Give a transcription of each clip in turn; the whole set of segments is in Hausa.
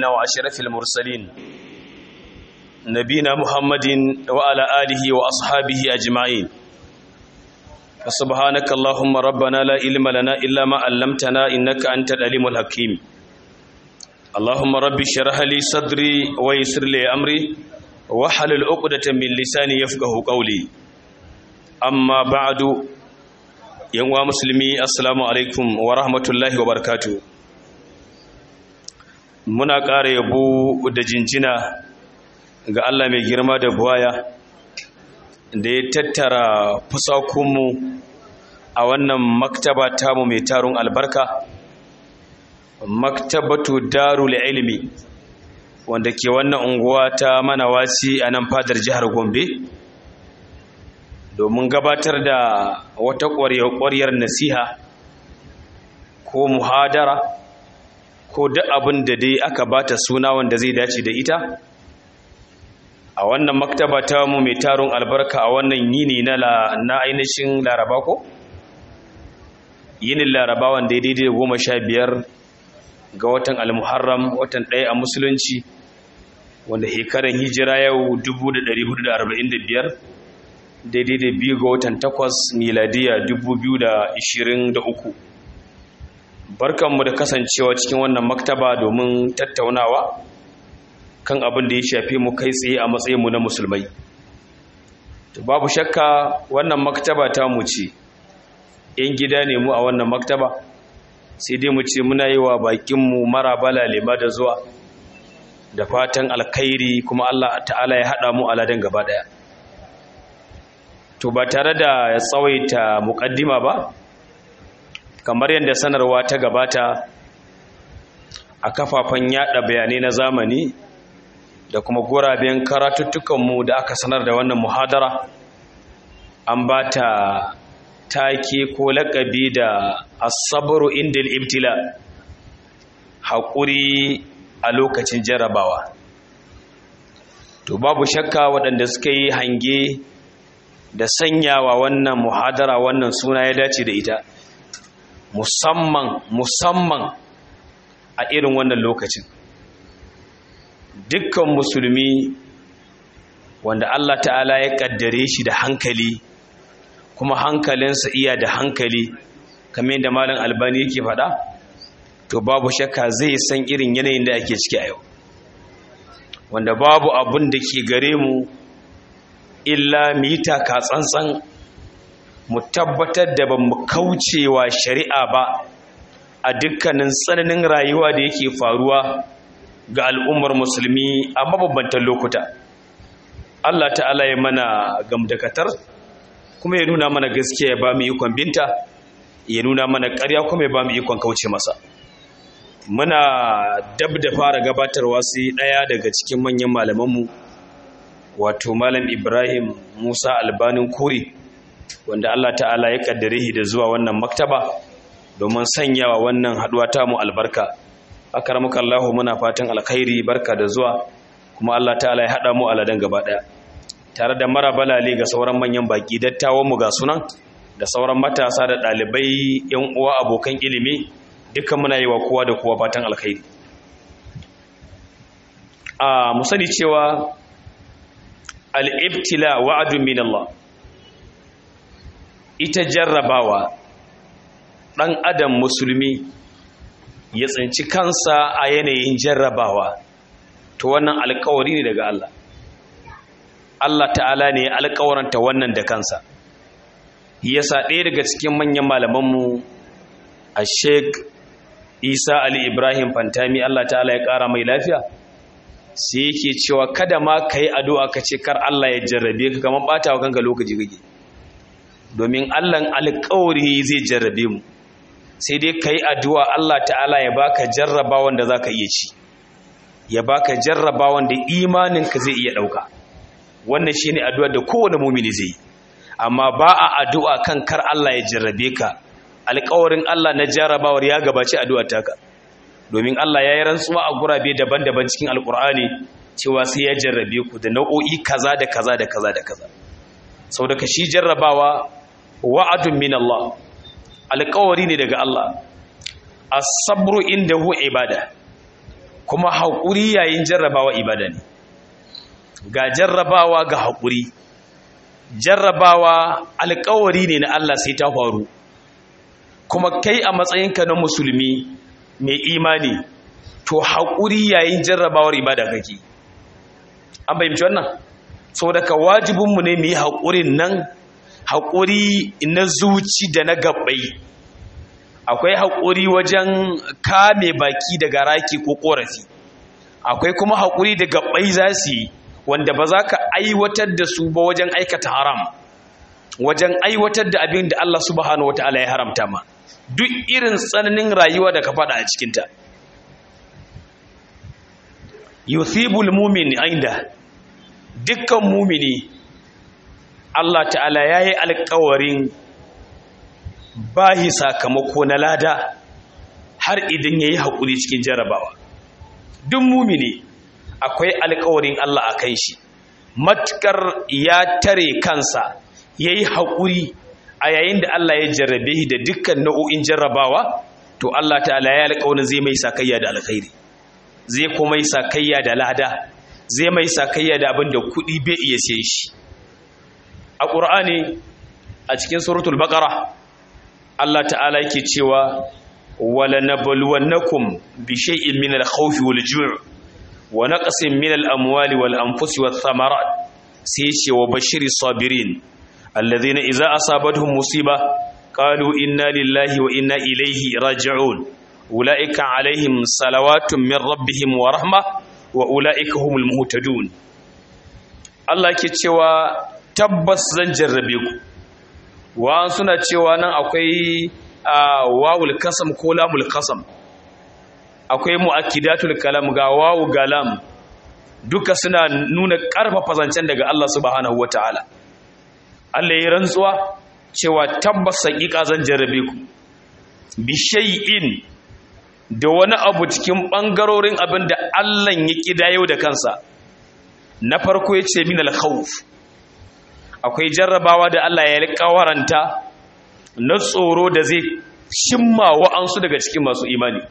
سيدنا وأشرف المرسلين نبينا محمد وعلى آله وأصحابه أجمعين فسبحانك اللهم ربنا لا علم لنا إلا ما علمتنا إنك أنت العليم الحكيم اللهم رب اشرح لي صدري ويسر لي أمري واحلل عقدة من لساني يفقه قولي أما بعد yanwa musulmi assalamu alaikum wa rahmatullahi wa barakatu muna ƙara yabo da jinjina ga Allah mai girma da buwaya da ya tattara fusakunmu a wannan maktaba tamu mai tarun albarka maktabatu darul ilmi wanda ke wannan unguwa ta manawaci a nan fadar jihar gombe domin gabatar da wata ƙwarya-ƙwaryar nasiha ko muhadara ko duk abin da dai aka bata suna wanda zai dace da ita a wannan maktaba ta mu mai tarun albarka a wannan yini na na ainihin laraba ko yinin laraba wanda ya daidai goma sha biyar ga watan almuharram watan ɗaya a musulunci wanda hekaran hijira yau 1445 daidai da biyu ga watan takwas miladiya 2023 barkanmu da kasancewa cikin wannan maktaba domin tattaunawa kan abin da ya shafi mu kai tsaye a matsayinmu na musulmai babu shakka wannan maktaba ta mu ce yan gida ne mu a wannan maktaba sai dai mu ce muna yi wa bakinmu mara bala lema da zuwa da fatan alkhairi kuma Allah ta'ala ya haɗa mu aladen gaba ɗaya to ba tare da tsawaita mukaddima ba kamar yadda sanarwa ta gabata a kafafen yada bayanai na zamani da kuma guraben karatuttukanmu da aka sanar da wannan muhadara an ba ta take ko lakabi da asabaru indil ibtila haƙuri a lokacin jarabawa to babu shakka waɗanda suka yi hange da sanyawa wannan muhadara wannan suna ya dace da ita musamman musamman a irin wannan lokacin dukkan musulmi wanda Allah ta'ala ya kaddare shi da hankali kuma hankalinsa iya da hankali kamar yadda malam albani yake faɗa to babu shakka zai san irin yanayin da ake ciki a yau wanda babu abun da ke gare mu illa mu yi taka tsantsan mu tabbatar da ba mu kaucewa shari'a ba a dukkanin tsananin rayuwa da yake faruwa ga al'ummar musulmi a mabambantan lokuta Allah ta'ala ya mana gamdakatar kuma ya nuna mana gaskiya ya ba mu ikon binta ya nuna mana ƙarya kuma ya ba mu ikon kauce masa muna dab da fara gabatarwa sai ɗaya daga cikin manyan malamanmu wato malam ibrahim musa albanin kuri wanda allah ta'ala ya kaddare shi da zuwa wannan maktaba domin sanyawa wannan haduwa ta mu albarka akaramuka allahu muna fatan alkhairi barka da zuwa kuma allah ta'ala ya hada mu aladan gaba daya tare da mara balale ga sauran manyan baki dattawan mu ga sunan da sauran matasa da dalibai yan uwa abokan ilimi dukkan muna yi wa kowa da kowa fatan alkhairi a mu sani cewa al'ibtila wa'adun min Allah ita jarrabawa ɗan adam musulmi ya tsinci kansa a yanayin jarrabawa to wannan alkawari ne daga Allah Allah ta'ala ne alkawaranta wannan da kansa yasa ɗaya daga cikin manyan malamanmu a sheik isa ali ibrahim fantami Allah ta'ala ya ƙara mai lafiya sai yake cewa kada ma ka yi addu'a ka ce kar Allah ya jarrabe ka kamar ɓata wa kanka lokaci kake domin Allahn alƙawari zai jarrabe mu sai dai ka yi addu'a Allah ta'ala ya baka jarrabawan da za ka iya ci ya baka jarrabawan da imaninka zai iya ɗauka wannan shi ne addu'a da kowane mumini zai yi amma ba a addu'a kan kar Allah ya jarrabe ka alƙawarin Allah na jarrabawar ya gabaci addu'ar taka domin Allah ya yi rantsuwa a gurabe daban-daban cikin alkur'ani cewa sai ya jarrabe ku da nau'o'i kaza da kaza da kaza da kaza sau da ka shi jarrabawa wa'adun min Allah alƙawari ne daga Allah as-sabru indahu ibada kuma haƙuri yayin jarrabawa ibada ne ga jarrabawa ga haƙuri jarrabawa alƙawari ne na Allah sai ta faru kuma kai a matsayinka na musulmi mai imani to haƙuri yayin jarrabawar ibada kake an fahimci wannan saboda ka wajibinmu ne mu yi haƙurin nan haƙuri na zuci da na gabbai akwai haƙuri wajen kame baki daga raki ko ƙorafi akwai kuma haƙuri da gabbai za su yi wanda ba za ka aiwatar da su ba wajen aikata haram wajen aiwatar da abin da Allah subhanahu wata'ala ya haramta ma duk irin tsananin rayuwa da ka faɗa a cikinta yuthibul mumin inda dukkan mumini Allah ta'ala ya yi alkawarin bahi sakamako na lada har idan ya yi haƙuri cikin jarabawa duk mumini akwai alkawarin Allah a kan shi matukar ya tare kansa ya yi haƙuri a yayin da Allah ya jarrabe da dukkan nau'o'in jarrabawa to Allah ta'ala ya alkawarin zai mai sakayya da alkhairi zai kuma yi sakayya da lada zai mai sakayya da abin da kuɗi bai iya siyan shi a ƙur'ani a cikin suratul baqara Allah ta'ala yake cewa wala nabluwannakum bi shay'in min al-khawfi wal-ju' wa naqsin min al-amwali wal-anfusi wath-thamarat sai ce wa bashiri sabirin alladhina idza asabatuhum musiba qalu inna lillahi wa inna ilayhi raji'un ulaika alaihim salawatun min rabbihim wa rahma wa ulaika humul muhtadun Allah ke cewa tabbas zan jarrabe ku wa suna cewa nan akwai wawul kasam ko lamul kasam akwai mu'akkidatul kalam ga wawu galam duka suna nuna karfafa zancen daga Allah subhanahu wataala Allah ya rantsuwa cewa tabbas hakika zan jarrabe ku bi shay'in da wani abu cikin bangarorin abin da Allah ya kidayo da kansa na farko yace min al-khawf akwai jarrabawa da Allah ya alƙawaranta na tsoro da zai shimma wa'ansu daga cikin masu imani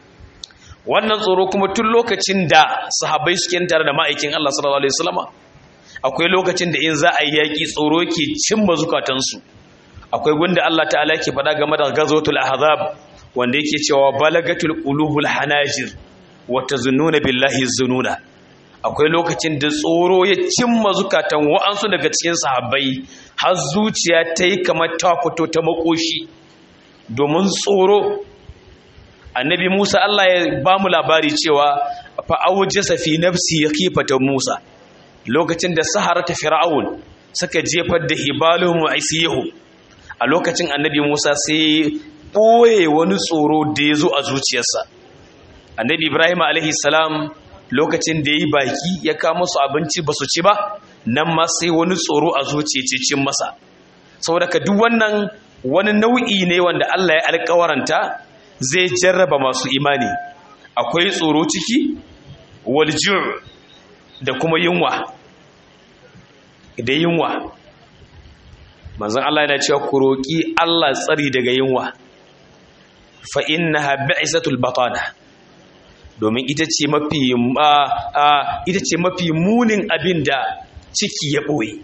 wannan tsoro kuma tun lokacin da sahabbai suke tare da ma'aikin Allah sallallahu alaihi wasallama akwai lokacin da in za a yi yaƙi tsoro ke cimma zukatansu akwai gunda Allah ta'ala ke faɗa game da gazotul ahzab wanda yake cewa balagatul qulubul hanajir wa tazunnuna billahi zununa akwai lokacin da tsoro ya cimma zukatan wa'ansu daga cikin sahabbai har zuciya ta yi kamar ta fito ta makoshi domin tsoro annabi musa allah ya ba mu labari cewa fa'auje safi nafsi ya kifata musa lokacin da sahara ta fir'aun suka jefar da hibalihum wa isiyahu a lokacin annabi musa sai ɓoye wani tsoro da ya zo a zuciyarsa annabi ibrahim alaihi salam lokacin da ya yi baki ya kama su abinci ba su ci ba nan ma sai wani tsoro a zuciya cin masa saboda ka duk wannan wani nau'i ne wanda Allah ya alƙawaranta zai jarraba masu imani akwai tsoro ciki waljur da kuma yunwa da yunwa manzon Allah yana cewa ku roƙi Allah tsari daga yunwa fa innaha bi'isatul batana domin ita ce mafi ita ce mafi munin abin da ciki ya ɓoye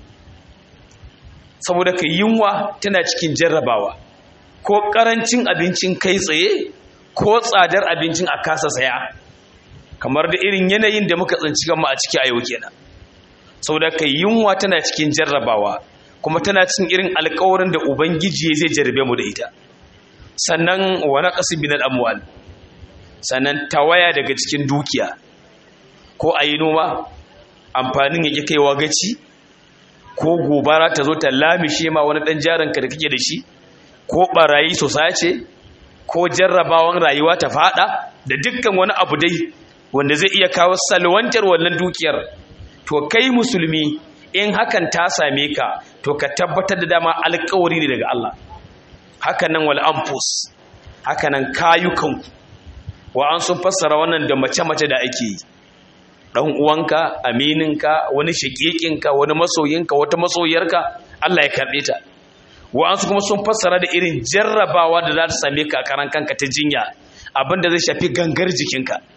saboda ka yunwa tana cikin jarrabawa ko ƙarancin abincin kai tsaye ko tsadar abincin a kasa saya kamar da irin yanayin da muka tsinci gama a ciki a yau kenan saboda ka yunwa tana cikin jarrabawa kuma tana cin irin alkawarin da ubangiji zai jarrabe mu da ita sannan wa naqsi binal amwal sannan tawaya daga cikin dukiya ko a yi noma amfanin ya ƙi kaiwa gaci ko gobara ta zo ta lamishe ma wani ɗan jaranka da kake da shi ko ɓarayi su sace ko jarrabawan rayuwa ta faɗa da dukkan wani abu dai wanda zai iya kawo salwantar wannan dukiyar to kai musulmi in hakan ta same ka to ka tabbatar da dama alkawari ne daga Allah hakanan wal anfus hakanan kayukanku wa an sun fassara wannan da mace-mace da ake yi ɗan uwanka amininka wani shakikinka wani masoyinka wata masoyarka Allah ya karɓe ta wa an su kuma sun fassara da irin jarrabawa da za ta same ka a karan kanka ta jinya abin da zai shafi gangar jikinka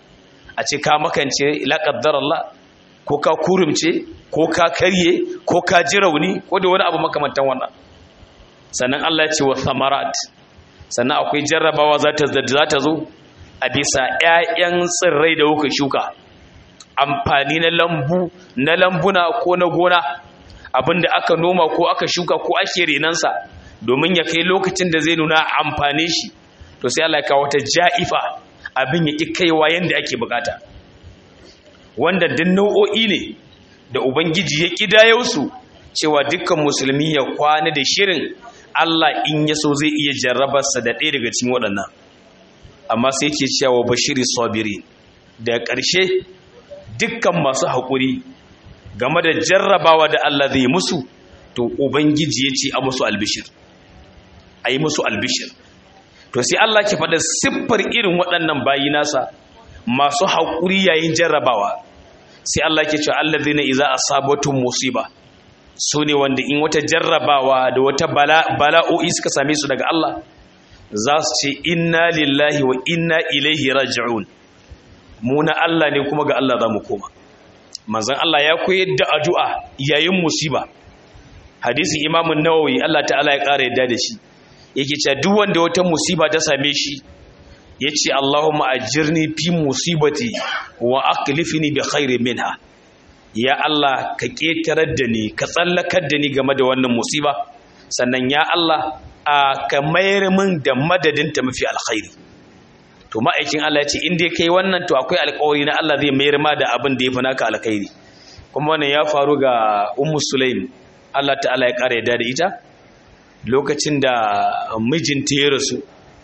a ce ka makance la Allah ko ka kurumce ko ka karye ko ka ji rauni ko da wani abu makamantan wannan sannan Allah ya ce wa samarat sannan akwai jarrabawa za ta zo a bisa 'ya'yan tsirrai da kuka shuka amfani na lambu na lambuna ko na gona abinda aka noma ko aka shuka ko ake renansa domin ya kai lokacin da zai nuna amfani shi to sai Allah ya kawo ta ja'ifa abin ya ki kaiwa yanda ake bukata wanda duk nau'o'i ne da ubangiji ya kidayo su cewa dukkan musulmi ya kwana da shirin Allah in ya so zai iya jarrabarsa da ɗaya daga cikin waɗannan amma sai ke cewa bashiri sabiri da ƙarshe dukkan masu haƙuri game da jarrabawa da Allah zai musu to ubangiji ya ce a musu albishir a yi musu albishir to sai Allah ke faɗa siffar irin waɗannan bayi nasa masu haƙuri yayin jarrabawa sai Allah ke cewa Allah zai na iza a sabatun musiba su ne wanda in wata jarrabawa da wata bala'o'i suka same su daga Allah za su ce inna lillahi wa inna ilaihi raji'un mu na Allah ne kuma ga Allah za mu koma manzon Allah ya koyar da addu'a yayin musiba hadisin imamun nawawi Allah ta'ala ya ƙara yadda da shi yake cewa duk wanda wata musiba ta same shi yace Allahumma ajirni fi musibati wa aqlifni bi khairin minha ya Allah ka ƙetarar da ni ka tsallakar da ni game da wannan musiba sannan ya Allah a ka mayar min da madadin ta mafi alkhairi to ma'aikin Allah ya ce in dai kai wannan to akwai alƙawari na Allah zai mayar ma da abin da ya fi naka alkhairi kuma wannan ya faru ga ummu sulaim Allah ta'ala ya ƙara yadda da ita lokacin da mijinta ya rasu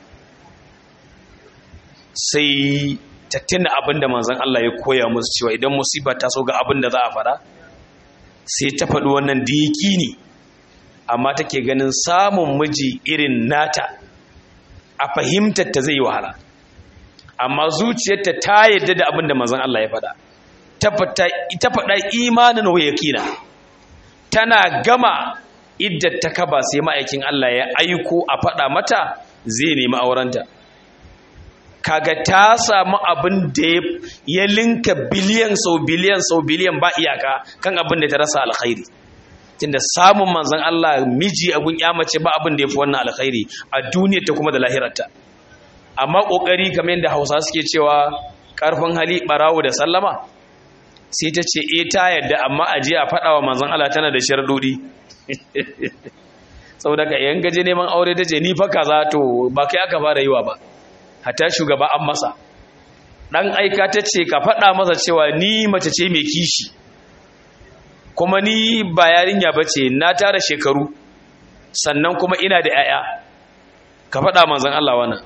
sai ta tuna abin da manzon Allah ya koya musu cewa idan musiba ta so ga abin da za a fara sai ta faɗi wannan diki ne amma take ganin samun miji irin nata a fahimtar ta zai wahala amma zuciyarta ta yadda da abin da manzon Allah ya faɗa ta faɗa imanin wa yakina tana gama idda ta kaba sai ma'aikin Allah ya aiko a faɗa mata zai nemi aurenta kaga ta samu abin da ya linka biliyan sau biliyan sau biliyan ba iyaka kan abin da ta rasa alkhairi tunda samun manzon Allah miji a gun mace ba abin da ya fi wannan alkhairi a duniyar ta kuma da lahirarta amma kokari kamar yadda Hausa suke cewa karfin hali barawo da sallama sai ta ce eh ta yadda amma a je a faɗa wa manzon Allah tana da sharadodi saboda ka yan gaje neman aure ta ce ni fa kaza to ba kai aka fara yiwa ba hatta shugaba an masa dan aika ta ce ka faɗa masa cewa ni mace ce mai kishi kuma ni ba yarinya bace na tara shekaru sannan kuma ina da 'ya'ya ka faɗa manzon Allah wannan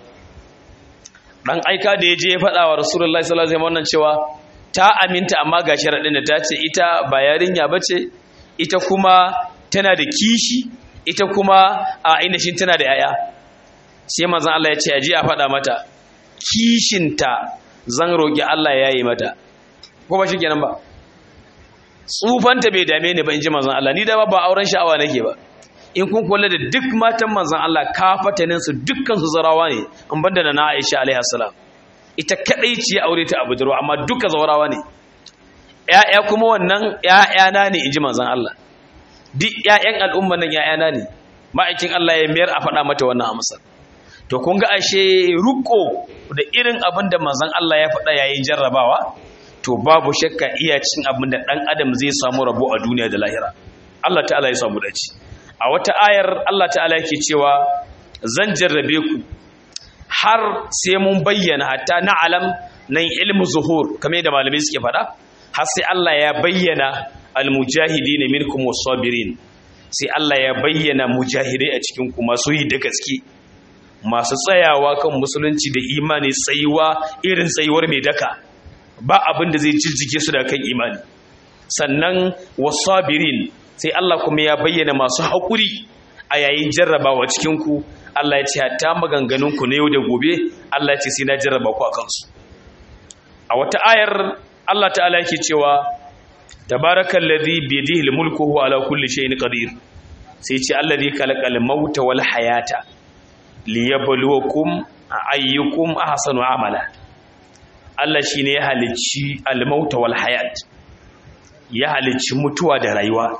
dan aika da yaje ya faɗa wa rasulullahi sallallahu alaihi wasallam cewa ta aminta amma ga sharadin da ta ce ita ba yarinya bace ita kuma tana da kishi ita kuma a ainihin tana da 'ya'ya sai manzon Allah ya ce aje a faɗa mata kishinta zan roƙi Allah ya yi mata ko ba kenan ba tsufanta bai dame ni ba in ji manzon Allah ni da ba auren sha'awa nake ba in kun kula da duk matan manzon Allah kafatanin su dukkan su zarawa ne in banda da na Aisha alaiha salam ita kadai ce aure ta Abu Darwa amma duka zawarawa ne ƴaƴa kuma wannan ƴaƴana ne in ji manzon Allah duk ƴaƴan al'umma nan ƴaƴana ne ma'aikin Allah ya mayar a faɗa mata wannan amsar to kun ga ashe ruko da irin abin da manzon Allah ya faɗa yayin jarrabawa to babu shakka iya cin abin da ɗan adam zai samu rabo a duniya da lahira Allah ta'ala ya samu dace a wata ayar Allah ta'ala yake cewa zan jarrabe ku har sai mun bayyana hatta na alam nan ilmu zuhur kamar da malamai suke faɗa har sai Allah ya bayyana almujahidin minkum was-sabirin sai Allah ya bayyana mujahidai a cikin ku masu yi da gaske masu tsayawa kan musulunci da imani tsayuwa irin tsayuwar mai daka ba abin da zai jijjige su da kan imani sannan wasabirin sai Allah kuma ya bayyana masu haƙuri a yayin jarrabawa cikin ku Allah ya ce hatta maganganun ku na yau da gobe Allah ya ce sai na jarraba ku akan su a wata ayar Allah ta'ala yake cewa tabarakallazi bi yadihi almulku huwa ala kulli shay'in qadir sai ce allazi khalaqal mauta wal hayata liyabluwakum ayyukum ahsanu amala Allah shi ne ya halicci almauta wal hayat ya halicci mutuwa da rayuwa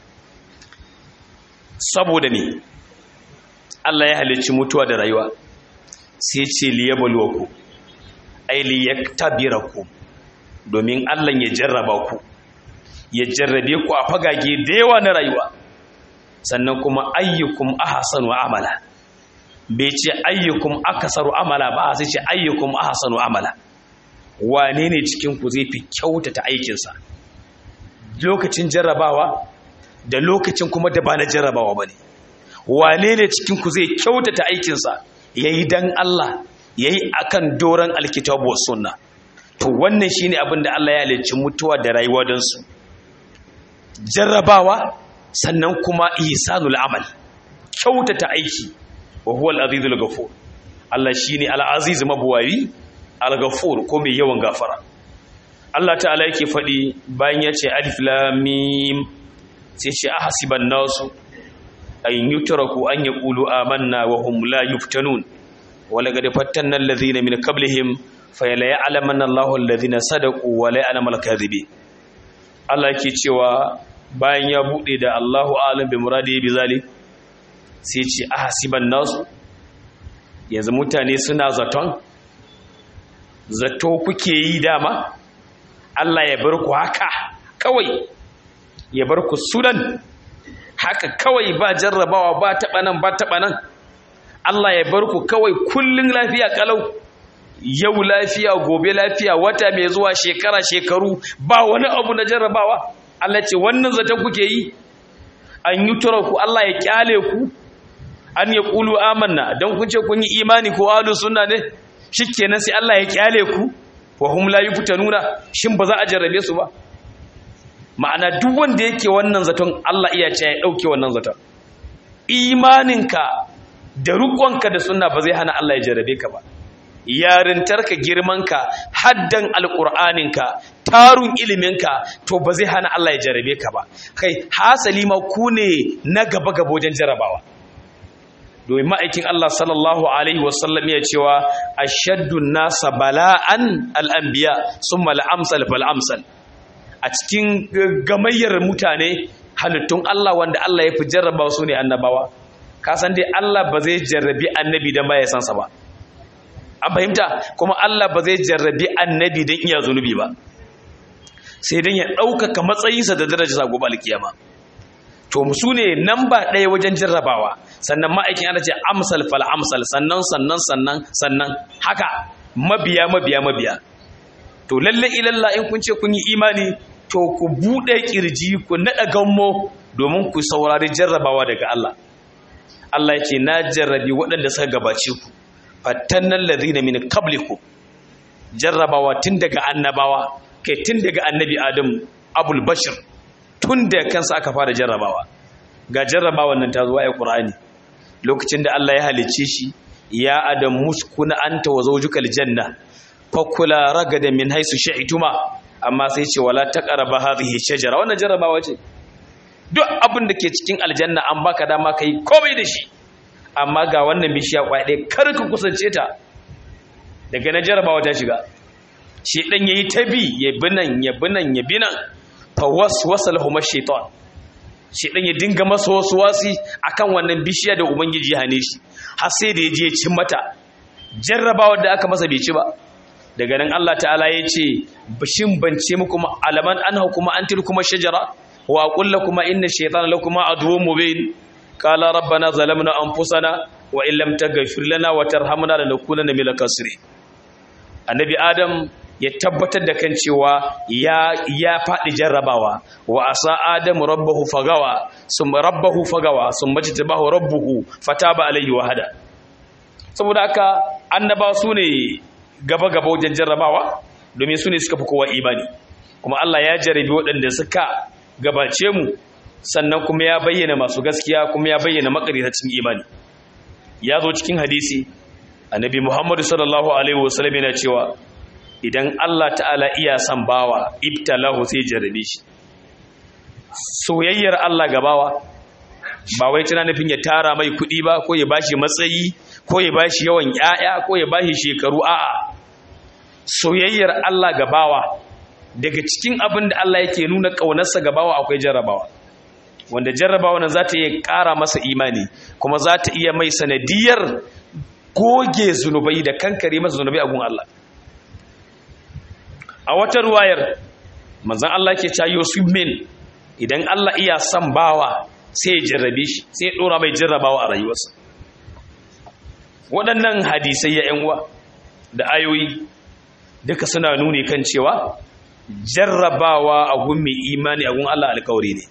saboda ne Allah ya halicci mutuwa da rayuwa sai ce liyabluwaku ai liyaktabiraku domin Allah ya jarraba ku ya jarrabe ku a fagage da yawa na rayuwa sannan kuma ayyukum ahsanu amala bai ce ayyukum akasaru amala ba sai ce ayyukum ahsanu amala wane ne cikin ku zai fi kyautata aikinsa lokacin jarrabawa da lokacin kuma da ba na jarrabawa bane wane ne cikin ku zai kyautata aikinsa yayi dan Allah yayi akan doran alkitabu was sunna to wannan shine abin da Allah ya halicci mutuwa da rayuwa don su jarrabawa sannan kuma ihsanul amal kyautata aiki wa huwa al-azizul ghafur Allah shine al-aziz mabuwayi al-ghafur ko mai yawan gafara Allah ta'ala yake fadi bayan ya ce alif lam mim sai ce ahasiban nasu an yutraku an yaqulu amanna wa hum la yuftanun wa laqad fattanna alladhina min qablihim fayala ya'lamanna Allahu alladhina sadaqu wa la ya'lamal kadhibin Allah yake cewa bayan ya bude da Allahu a'lam bi muradi bi zalik sai ce ahasiban nasu yanzu mutane suna zaton zato kuke yi dama Allah ya bar ku haka kawai ya bar ku sudan haka kawai ba jarrabawa ba taɓa nan ba taɓa nan Allah ya bar ku kawai kullun lafiya kalau yau lafiya gobe lafiya wata mai zuwa shekara shekaru ba wani abu na jarrabawa Allah ce wannan zaton kuke yi an yi ku Allah ya kyale ku an ya ƙulu amanna don kun ce kun yi imani ko alu suna ne shi kenan sai Allah ya kyale ku wa hum la nuna shin ba za a jarrabe su ba ma'ana duk wanda yake wannan zaton Allah iya ce ya dauke wannan zaton imaninka da rukonka da sunna ba zai hana Allah ya jarrabe ka ba yarintarka girmanka haddan alqur'aninka tarun iliminka to ba zai hana Allah ya jarrabe ka ba kai hasali ma ku ne na gaba gaba wajen jarrabawa domin ma'aikin Allah sallallahu Alaihi wasallam ya cewa a shaddun nasa bala'an al'ambiya sun mal'amsal fal'amsal a cikin gamayyar mutane halittun Allah wanda Allah ya fi jarraba su ne annabawa kasan dai Allah ba zai jarrabi annabi don baya sansa ba an fahimta kuma Allah ba zai jarrabi annabi don iya zunubi ba sai don ya ɗaukaka matsayinsa da darajarsa gobe alkiyama to su ne nan ba ɗaya wajen jarrabawa sannan ma'aikin ana ce amsal fal amsal sannan sannan sannan sannan haka mabiya mabiya mabiya to lalle ilalla in kun ce kun yi imani to ku buɗe kirji ku naɗa gammo domin ku saurari jarrabawa daga Allah Allah ya ce na jarrabi waɗanda suka gabace ku fattannan ladina min qablikum jarrabawa tun daga annabawa kai tun daga annabi Adam abul bashir tun da kansa aka fara jarrabawa ga jarrabawan nan ta zuwa ya ƙur'ani lokacin da Allah ya halicce shi ya adam muskuna anta wa zawjuka aljanna fakula ragada min haisu sha'ituma amma sai ce wala taqrabu hadhihi shajara wannan jarrabawa ce duk abin da ke cikin aljanna an baka dama kai komai da shi amma ga wannan bishiya kwaya ɗaya kar ka kusance ta daga na jarrabawa ta shiga shi dan yayi tabi ya binan ya binan ya binan fawaswasa lahum ash-shaytan shi dan ya dinga masa wasu wasi akan wannan bishiya da ubangiji ya hane shi har sai da yaje cin mata jarrabawar da aka masa bai ci ba daga nan Allah ta'ala ya ce bishin bance muku alaman an hukuma an tilkuma shajara wa aqul lakum inna shaytana lakum aduwwun mubin qala rabbana zalamna anfusana wa in lam taghfir lana wa tarhamna lanakunanna minal khasirin annabi adam ya tabbatar da kan cewa ya ya faɗi jarrabawa wa asa adamu rabbahu fagawa sum rabbahu fagawa sum majtabahu rabbuhu fataba alayhi wa hada saboda haka annaba su ne gaba gaba wajen jarrabawa domin su ne suka fi kowa imani kuma Allah ya jarabi waɗanda suka gabace mu sannan kuma ya bayyana masu gaskiya kuma ya bayyana makaritacin imani ya zo cikin hadisi annabi Muhammadu sallallahu alaihi wasallam yana cewa idan Allah ta'ala iya son bawa ibtalahu sai jarrabe shi soyayyar Allah ga bawa ba wai tana nufin ya tara mai kuɗi ba ko ya bashi matsayi ko ya bashi yawan ƴaƴa ko ya bashi shekaru a'a soyayyar Allah ga bawa daga cikin abin da Allah yake nuna ƙaunarsa ga bawa akwai jarrabawa wanda jarrabawa nan za ta iya ƙara masa imani kuma za ta iya mai sanadiyar goge zunubai da kankare masa zunubai a gun Allah a wata ruwayar manzan Allah ke cayo su min idan Allah iya son bawa sai ya jarrabe shi sai ya ɗora mai jarrabawa a rayuwarsa waɗannan hadisai ya uwa da ayoyi duka suna nuni kan cewa jarrabawa a gun mai imani a gun Allah alkawari ne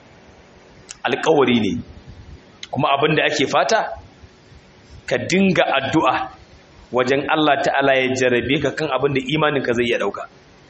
alkawari ne kuma abin da ake fata ka dinga addu'a wajen Allah ta'ala ya jarrabe ka kan abin da imaninka zai iya ɗauka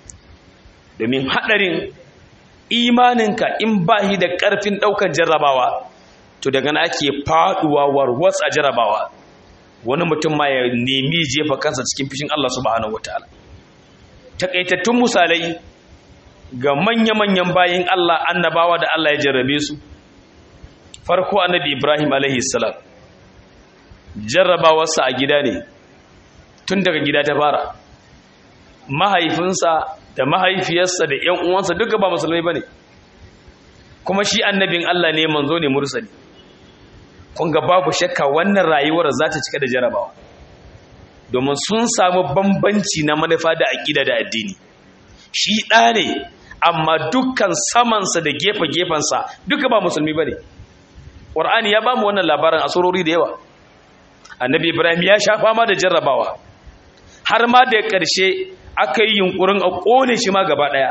domin haɗarin imaninka in ba shi da ƙarfin ɗaukar jarrabawa to daga na ake faɗuwa warwas a jarrabawa wani mutum ma ya nemi jefa kansa cikin fishin Allah subhanahu wataala takaitattun misalai ga manya-manyan bayin Allah annabawa da Allah ya jarrabe su farko annabi Ibrahim alaihi salam jarrabawarsa a gida ne tun daga gida ta fara mahaifinsa da mahaifiyarsa da ƴan uwansa duka ba musulmai bane kuma shi annabin Allah ne manzo ne mursali kun ga babu shakka wannan rayuwar za ta cika da jarabawa domin sun samu bambanci na manufa da aƙida da addini shi ɗa ne amma dukkan samansa da gefe-gefensa duka ba musulmi ba ne ƙwar'ani ya ba mu wannan labarin a surori da yawa annabi ibrahim ya sha fama da jarrabawa har ma da ƙarshe aka yi yunkurin a ƙone shi ma gaba ɗaya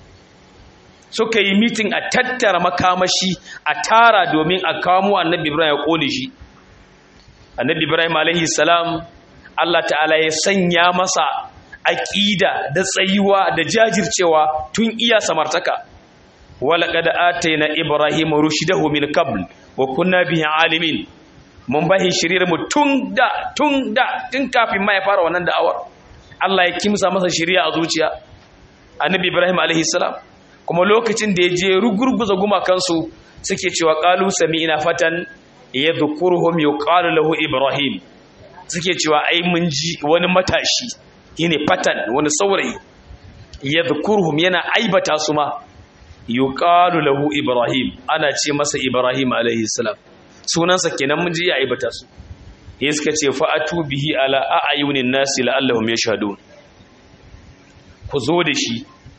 suka yi mitin a tattara makamashi a tara domin a kamo annabi ibrahim ya ƙone shi annabi ibrahim alaihi salam allah ta'ala ya sanya masa aƙida da tsayuwa da jajircewa tun iya samartaka walaƙada ataina ibrahim rushdahu min qabl wa kunna bihi alimin mun bahi shirir mu tun da tun da tun kafin ma ya fara wannan da'awar Allah ya kimsa masa shiriya a zuciya annabi Ibrahim alaihi salam kuma lokacin da ya je rugurguza gumakansu suke cewa qalu sami'na fatan yadhkuruhum yuqalu lahu Ibrahim suke cewa ai mun ji wani matashi yene fatan wani saurayi yadhkuruhum yana aibata su ma yuqalu lahu Ibrahim ana ce masa Ibrahim alaihi salam sunansa kenan mun ji ya aibata su ya suka ce fa'atu bihi ala a'ayunin nasi la'allahum yashhadun ku zo da shi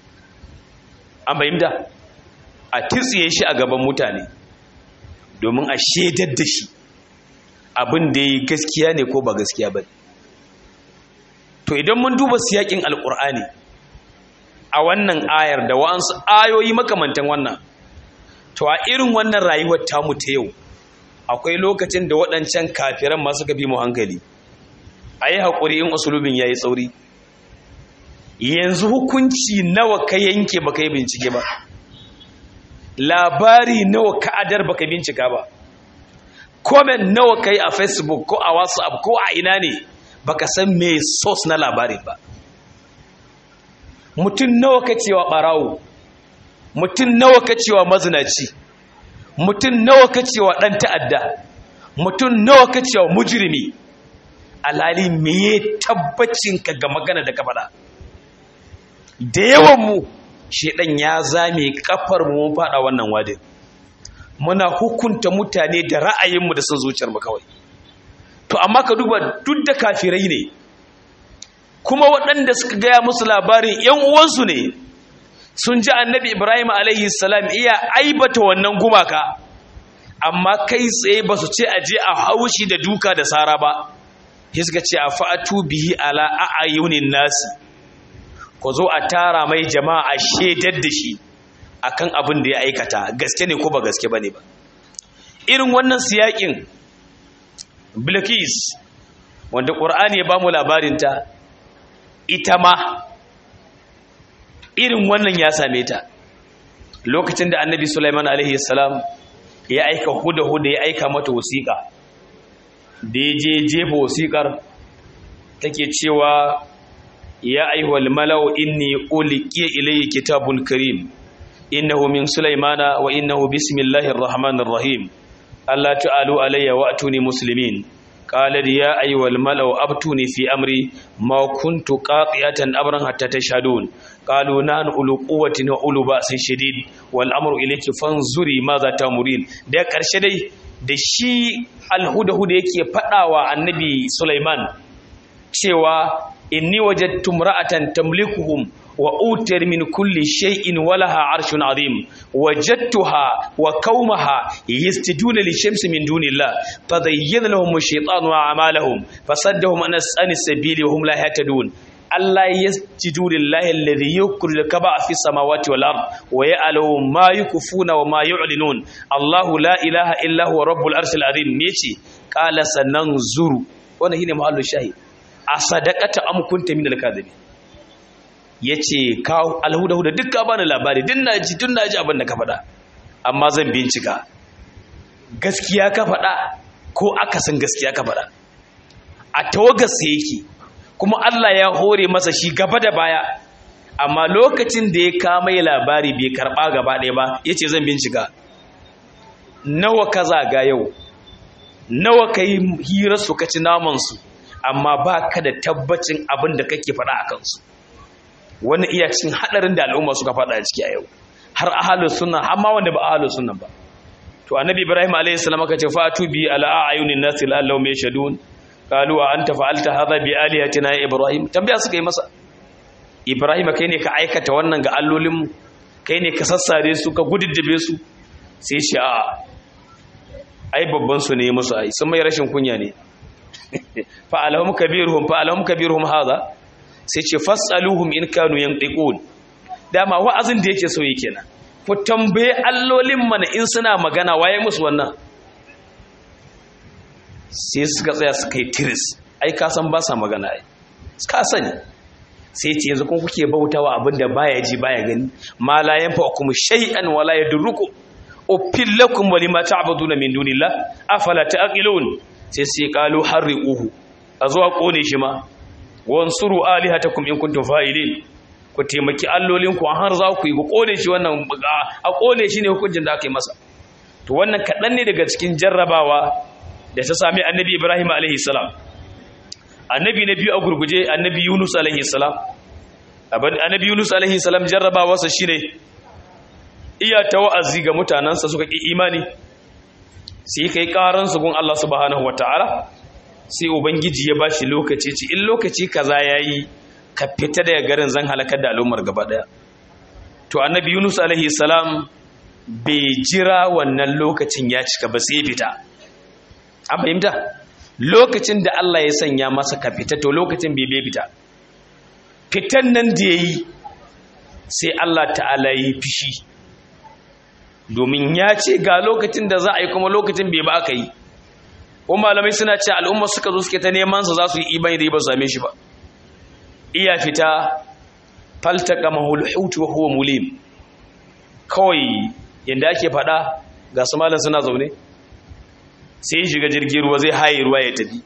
an bayyana a tsiye shi a gaban mutane domin a shedar da shi abin da yi gaskiya ne ko ba gaskiya ba to idan mun duba siyakin alkur'ani a wannan ayar da wa'ansu ayoyi makamantan wannan to a irin wannan rayuwar tamu ta yau akwai lokacin da waɗancan kafiran masu gabi mu hankali a yi haƙuri in usulubin ya yi tsauri yanzu hukunci nawa ka yanke baka yi bincike ba labari nawa ka adar baka bincika ba comment nawa ka yi a facebook ko a whatsapp ko a ina ne baka san me source na labarin ba mutum nawa ka cewa ɓarawo mutum nawa ka cewa mazinaci mutum nawa ka cewa ɗan ta'adda mutum nawa ka cewa mujirimi alhali meye tabbacinka ga magana da kafaɗa da yawan mu shedan ya zame kafar mu mun faɗa wannan wadin muna hukunta mutane da ra'ayinmu da son zuciyar mu kawai to amma ka duba duk da kafirai ne kuma waɗanda suka gaya musu labarin ‘yan uwansu ne sun ji annabi ibrahim alaihi salam iya aibata wannan gumaka amma kai tsaye ba su ce a je a haushi da duka da sara ba sai suka ce a fa'atu bihi ala a'ayunin nasi ku zo a tara mai jama'a a shaidar da shi akan abin da ya aikata gaske ne ko ba gaske bane ba irin wannan siyakin bilkis wanda ƙur'ani ya ba mu labarinta ita ma irin wannan ya same ta lokacin da annabi sulaiman alaihi salam ya aika huda-huda ya aika mata wasiƙa da ya je jefa wasiƙar take cewa ya aihuwal mala'u inni uliqiya ilayya kitabun karim innahu min sulaimana wa innahu bismillahir rahmanir rahim Allah ta'alu alayya wa atuni muslimin قال يا أيها الملأ أبتوني في أمري ما كنت قاطعة أمرا حتى تشهدون قالوا نحن أولو قوة وأولو بأس شديد والأمر إليك فانظري ماذا تأمرين ده كرشة دي da shi alhuda-huda yake faɗawa annabi Sulaiman cewa inni wajadtu imra'atan tamlikuhum wa utiyar min kulli shay'in walaha arshun azim wajadtuha wa qaumaha yasjuduna lishamsi min dunillah fadayyana lahum ash-shaytanu a'malahum fasaddahum an as-sabili wa hum la yahtadun Allah yasjudu lillahi alladhi yukri al-kaba fi samawati wal ard wa ya'lamu ma yukfuna wa ma yu'linun Allahu la ilaha illa huwa rabbul arshil azim yace qala sananzuru wannan shine mahallu shahid a sadaqata am kunta min al-kadhibin yace ka alhuda-huda duk ka bani labari din naji tun naji abin da ka faɗa amma zan bincika gaskiya ka faɗa ko akasin gaskiya ka faɗa a tawagar sa yake kuma Allah ya hore masa shi gaba da baya amma lokacin da ya kama ya labari bai karɓa gaba ɗaya ba yace zan bincika nawa ka zaga yau nawa ka yi hirar su ka ci namansu amma ba ka da tabbacin abin da kake faɗa a kansu wani iya cikin haɗarin da al'umma suka faɗa a ciki a yau har ahalus sunna har ma wanda ba ahalus sunna ba to annabi ibrahim alayhi salam aka ce fatu bi ala ayunin nas la'allahum yashadun qalu a anta fa'alta hadha bi alihatina ya ibrahim tambaya suka yi masa ibrahim kai ne ka aikata wannan ga allolinmu kai ne ka sassare su ka gududdabe su sai shi a ai babban su ne musu ai sun mai rashin kunya ne fa'alahum kabiruhum fa'alahum kabiruhum hadha sai ce fasaluhum in kanu yantiqun dama wa'azin da yake so yake nan ku tambaye allolin mana in suna magana waye musu wannan sai suka tsaya suka yi tiris ai ka san ba sa magana ai ka sani sai ce yanzu kun kuke bautawa abinda baya ji baya gani ma la yanfa'ukum shay'an wala yadurrukum uffil lakum wa lima ta'buduna min dunillah afala ta'qilun sai sai qalu harriquhu azuwa kone shi ma wansuru alihatakum in kuntum fa'ilin ku taimaki allolinku har za ku yi ku kone shi wannan a kone shi ne hukuncin da aka yi masa to wannan kaɗan ne daga cikin jarrabawa da ta sami annabi ibrahim alaihi salam annabi na biyu a gurguje annabi yunus alaihi salam annabi yunus alaihi salam jarrabawarsa shine iya ta wa'azi ga mutanensa suka ƙi imani sai kai ƙaransu gun allah subhanahu wataala sai ubangiji ya bashi lokaci ci in lokaci kaza yayi ka fita daga garin zan halakar da al'ummar gaba daya to annabi yunus alaihi salam bai jira wannan lokacin ya cika ba sai fita an fahimta lokacin da Allah ya sanya masa ka fita to lokacin bai bai fita fitan nan da yayi sai Allah ta'ala yi fishi domin ya ce ga lokacin da za a yi kuma lokacin bai ba aka yi ko malamai suna ce al'umma suka zo suke ta neman sa za su yi imani da ba su same shi ba iya fita faltaka mahul hutu wa huwa mulim kawai yanda ake fada ga su malam suna zaune sai ya shiga jirgin ruwa zai haye ruwa ya tafi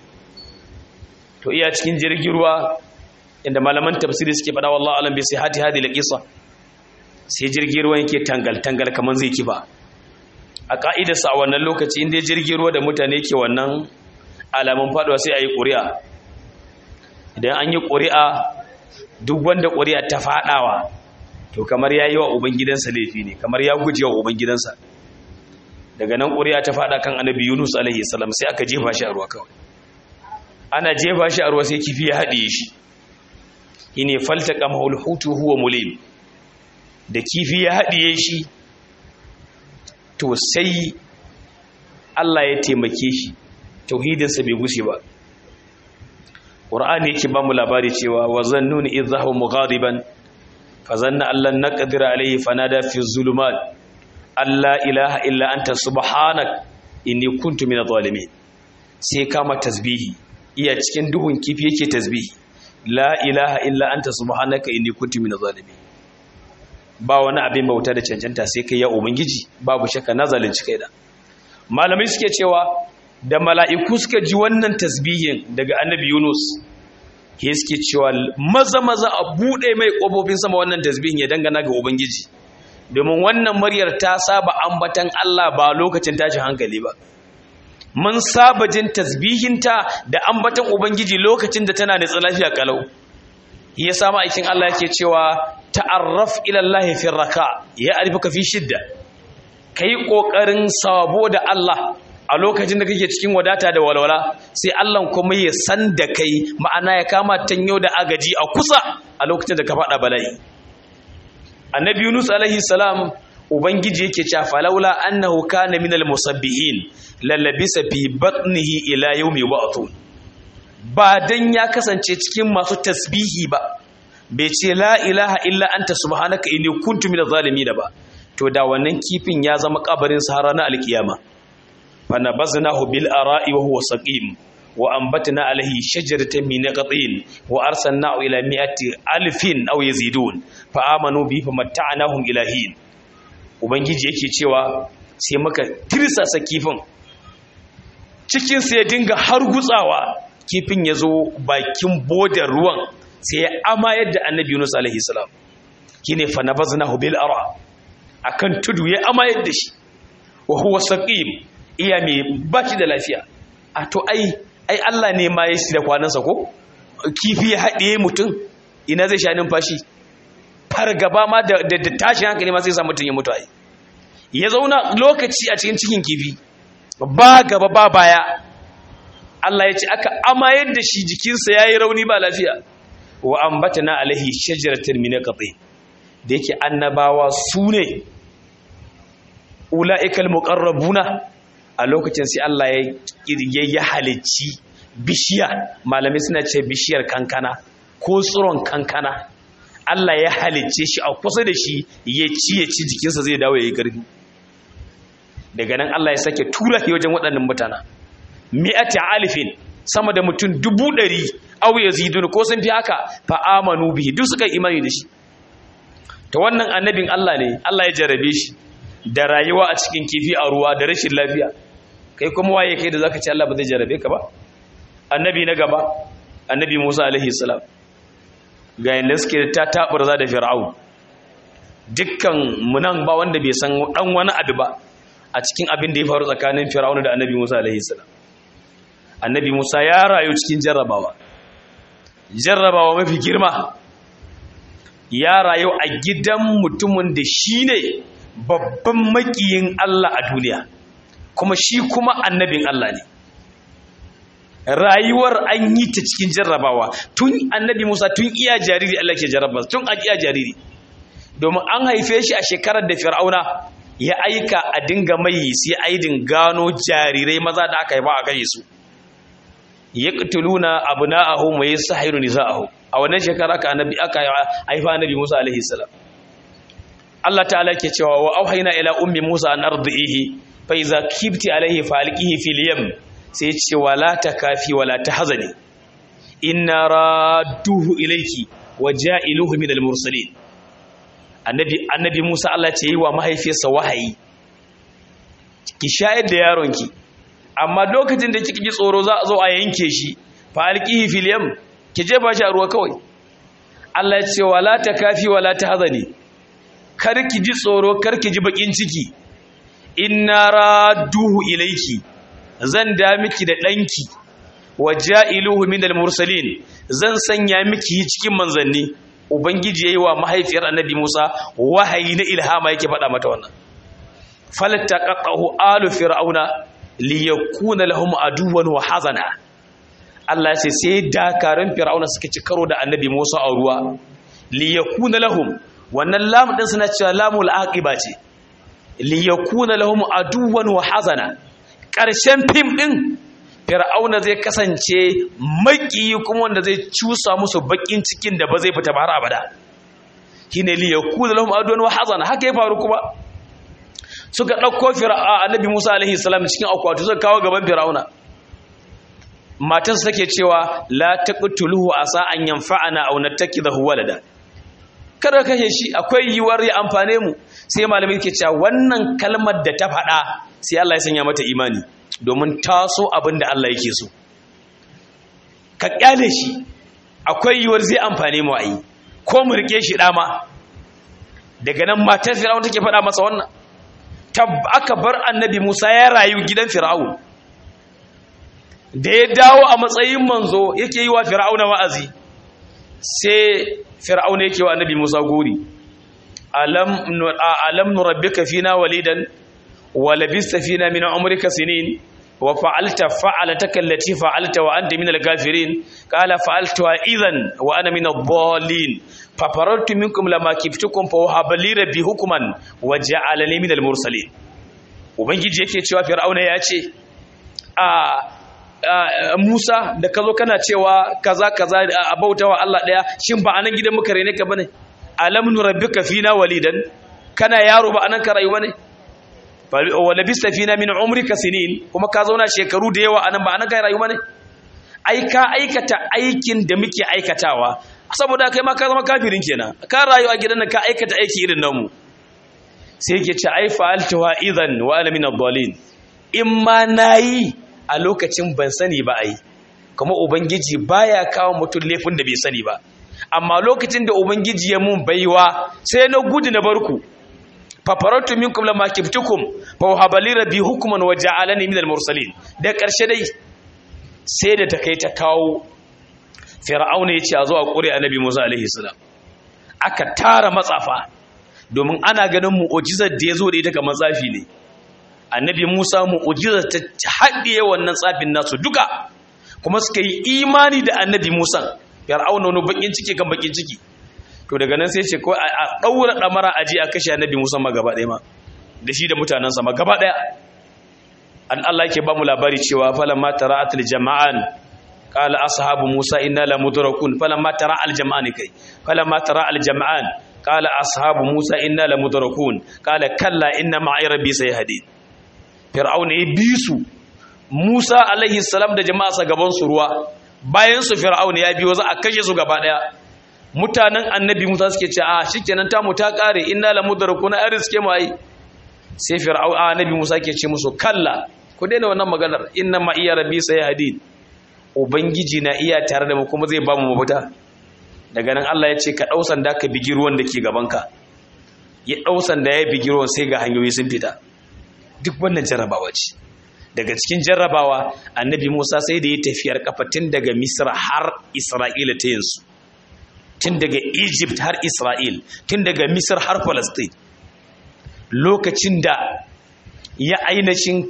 to iya cikin jirgin ruwa inda malaman tafsiri suke fada wallahi alam bi sai hati hadi laqisa sai jirgin ruwa yake tangal tangal kaman zai kifa a ka'idarsa a wannan lokaci inda jirgin ruwa da mutane ke wannan alamun faduwa sai a yi ƙuri'a idan an yi ƙuri'a duk wanda ƙuri'a ta faɗawa to kamar ya yi wa ubangidansa laifi ne kamar ya guji wa ubangidansa daga nan ƙuri'a ta faɗa kan annabi yunus alaihi salam sai aka jefa shi a ruwa kawai ana jefa shi a ruwa sai kifi ya haɗe shi shi ne falta kamahul hutu huwa mulim da kifi ya haɗiye shi to sai Allah ya taimake shi tauhidinsa bai gushe ba ƙur'ani yake ba mu labari cewa wa zannuni idh zahaba mughadiban fa zanna allan naqdir alayhi fanada fi zulumat alla ilaha illa anta subhanak inni kuntu minadh zalimin sai kama tasbihi iya cikin duhun kifi yake tasbihi la ilaha illa anta subhanaka inni kuntu minadh zalimin ba wani abin bauta da cancanta sai kai ya ubangiji babu shakka na zalunci kai da malamai suke cewa da mala'iku suka ji wannan tasbihin daga annabi Yunus ke suke cewa maza maza a buɗe mai ƙofofin sama wannan tasbihin ya dangana ga ubangiji domin wannan muryar ta saba ambatan Allah ba lokacin tashin hankali ba mun saba jin tasbihinta da ambaton ubangiji lokacin da tana da lafiya kalau ya sama aikin Allah yake cewa ta'arraf ila Allah fi raka ya arifuka fi shidda kai kokarin sabo da Allah a lokacin da kake cikin wadata da walwala sai Allah kuma ya san da kai ma'ana ya kama tanyo da agaji a kusa a lokacin da ka fada bala'i annabi Yunus alaihi salam ubangiji yake cewa falawla annahu kana minal musabbihin lalabisa fi batnihi ila yawmi ba'thun ba dan ya kasance cikin masu tasbihi ba bai ce la ilaha illa anta subhanaka inni kuntu minaz zalimin ba to da wannan kifin ya zama kabarin sa ranar alkiyama fa nabaznahu bil ara'i wa huwa saqim wa ambatna alayhi shajaratan min naqatin wa arsalnahu ila mi'ati alfin aw yazidun fa amanu bi fa matta'nahum ila hin ubangiji yake cewa sai muka tirsasa kifin cikin sai ya dinga har gutsawa kifin ya zo bakin bodar ruwan sai ya ama yadda annabi Yunus alaihi salam kine fa nabaznahu bil ara akan tudu ya ama yadda shi wa huwa saqim iya me baki da lafiya a to ai ai Allah ne ma ya shi da kwanansa ko kifi ya haɗe mutum ina zai sha numfashi fargaba ma da da tashin hankali ma sai sa mutum ya mutu ai ya zauna lokaci a cikin cikin kifi ba gaba ba baya Allah ya ce aka amayar da shi jikinsa ya yi rauni ba lafiya wa ambatana alaihi shajaratin min qati da yake annabawa su ne ula'ikal muqarrabuna a lokacin sai Allah ya kirge ya halicci bishiya malamai suna ce bishiyar kankana ko tsiron kankana Allah ya halicce shi a kusa da shi ya ci ya ci jikinsa zai dawo ya yi ƙarfi daga nan Allah ya sake tura shi wajen waɗannan mutana mi'ati alifin sama da mutum dubu ɗari au ya zidun ko sun fi haka fa amanu bihi duk suka imani da shi ta wannan annabin Allah ne Allah ya jarabe shi da rayuwa a cikin kifi a ruwa da rashin lafiya kai kuma waye kai da zaka ce Allah ba zai jarabe ka ba annabi na gaba annabi Musa alaihi salam ga yanda suke ta taburza da fir'aun dukkan munan ba wanda bai san dan wani abu ba a cikin abin da ya faru tsakanin fir'aun da annabi Musa alaihi salam annabi Musa ya rayu cikin jarrabawa jarrabawa mafi girma ya rayu a gidan mutumin da shi ne babban makiyin Allah a duniya kuma shi kuma annabin Allah ne rayuwar an yi ta cikin jarrabawa tun annabi Musa tun iya jariri Allah ke jarraba tun a iya jariri domin an haife shi a shekarar da fir'auna ya aika a dinga mai sai aidin gano jarirai maza da aka haifa a kai su yaqtuluna abna'ahum wa yasahhiru nisa'ahum a wannan shekara aka annabi aka haifa annabi Musa alaihi salam Allah ta'ala ke cewa wa auhayna ila ummi Musa an ardihi fa iza kibti alaihi falqihi fil yam sai ce wala takafi wala tahzani inna radduhu ilayki wa ja'iluhu min al mursalin annabi annabi Musa Allah ce yi wa mahaifiyarsa wahayi ki shayar da yaronki amma lokacin da kika ji tsoro za a zo a yanke shi fa alqihi fil yam ki je ba shi a ruwa kawai Allah ya ce wala takafi wala tahzani kar ki ji tsoro kar ki ji bakin ciki inna radduhu ilayki zan da miki da danki waja'iluhu minal mursalin zan sanya miki cikin manzanni ubangiji yayi wa mahaifiyar annabi Musa wahayi na ilhama yake faɗa mata wannan faltaqahu alu fir'auna liyakuna lahum aduwan wa hazana Allah sai sai dakarun fir'auna suka ci karo da annabi Musa a ruwa liyakuna lahum wannan lam din suna cewa lamul aqiba ce liyakuna lahum aduwan wa hazana karshen fim din fir'auna zai kasance maki kuma wanda zai cusa musu bakin cikin da ba zai fita ba har abada shine liyakuna lahum aduwan wa hazana haka ya faru kuma suka ɗauko annabi Musa alaihi salam cikin akwatu suka kawo gaban Fir'auna matarsa take cewa la taqtuluhu asa an yanfa'ana aw nattakidahu walada kada kashe shi akwai yiwuwar ya amfane mu sai malami ke cewa wannan kalmar da ta faɗa sai Allah ya sanya mata imani domin taso abin da Allah yake so ka kyale shi akwai yiwuwar zai amfane mu ayi ko mu rike shi dama daga nan matar Fir'auna take faɗa masa wannan aka bar annabi Musa ya rayu gidan Fir'aun da ya dawo a matsayin manzo yake yi wa fir'auna wa'azi sai fir'auna yake wa annabi Musa gori alam alam nurabbika fina walidan wa labista fina min umrika sinin wa fa'alta fa'alataka allati fa'alta wa anta min al-ghafirin qala fa'altu idhan wa ana min ad-dallin fa farartu minkum lama kiftukum fa wahaba li rabbi hukman wa ja'alani min al-mursalin ubangiji yake cewa fir'auna ya ce a Musa da kazo kana cewa kaza kaza a bautawa Allah daya shin ba anan gidan muka rene ka bane alam nurabbika fina walidan kana yaro ba anan ka rayu bane wala bista fina min umrika sinin kuma ka zauna shekaru da yawa anan ba anan kai rayu bane ai ka aikata aikin da muke aikatawa saboda kai ma ka zama kafirin kenan ka rayu a gidan nan ka aikata aiki irin namu sai yake ce ai fa'altu wa idan wa ana min ad-dallin in ma nayi a lokacin ban sani ba ai kuma ubangiji baya kawo mutum laifin da bai sani ba amma lokacin da ubangiji ya mun baiwa sai na gudu na barku fafaratu minkum lamma kiftukum fa wahabali rabbi hukman wa ja'alani minal mursalin da karshe dai sai da ta kai ta kawo fir'auna yace a zo a kure annabi Musa alaihi salam aka tara matsafa domin ana ganin mu'jizar da yazo da ita kamar tsafi ne annabi Musa mu'jizar ta haɗiye wannan tsafin nasu duka kuma suka yi imani da annabi Musa fir'auna wani bakin ciki kan bakin ciki to daga nan sai ce ko a daura damara aji a kashe annabi Musa ma gaba ɗaya ma da shi da mutanansa ma gaba ɗaya an Allah yake ba mu labari cewa falamma tara'atul jama'an qala ashabu Musa inna la mudrakun falamma tara'al jama'an kai falamma tara'al jama'an qala ashabu Musa inna la mudrakun qala kalla inna ma'i rabbi sayhadi fir'auna ya bi su Musa alaihi salam da jama'a gaban su ruwa bayan su fir'auna ya biyo za a kashe su gaba daya mutanen annabi Musa suke ce a shikenan ta mu ta kare inna la mudrakuna arzike mu ai sai fir'auna annabi Musa ke ce musu kalla ku daina wannan maganar inna ma iya rabbi sayhadin ubangiji na iya tare da mu kuma zai ba mu mafita daga nan Allah ya ce ka dau sanda ka bigi ruwan da ke gaban ka ya dau sanda ya bigi ruwan sai ga hanyoyi sun fita duk wannan jarrabawa ce daga cikin jarrabawa annabi Musa sai da ya tafiyar kafa tun daga Misra har Isra'ila ta yansu tun daga Egypt har Isra'il tun daga Misr har Palestine lokacin da ya ainihin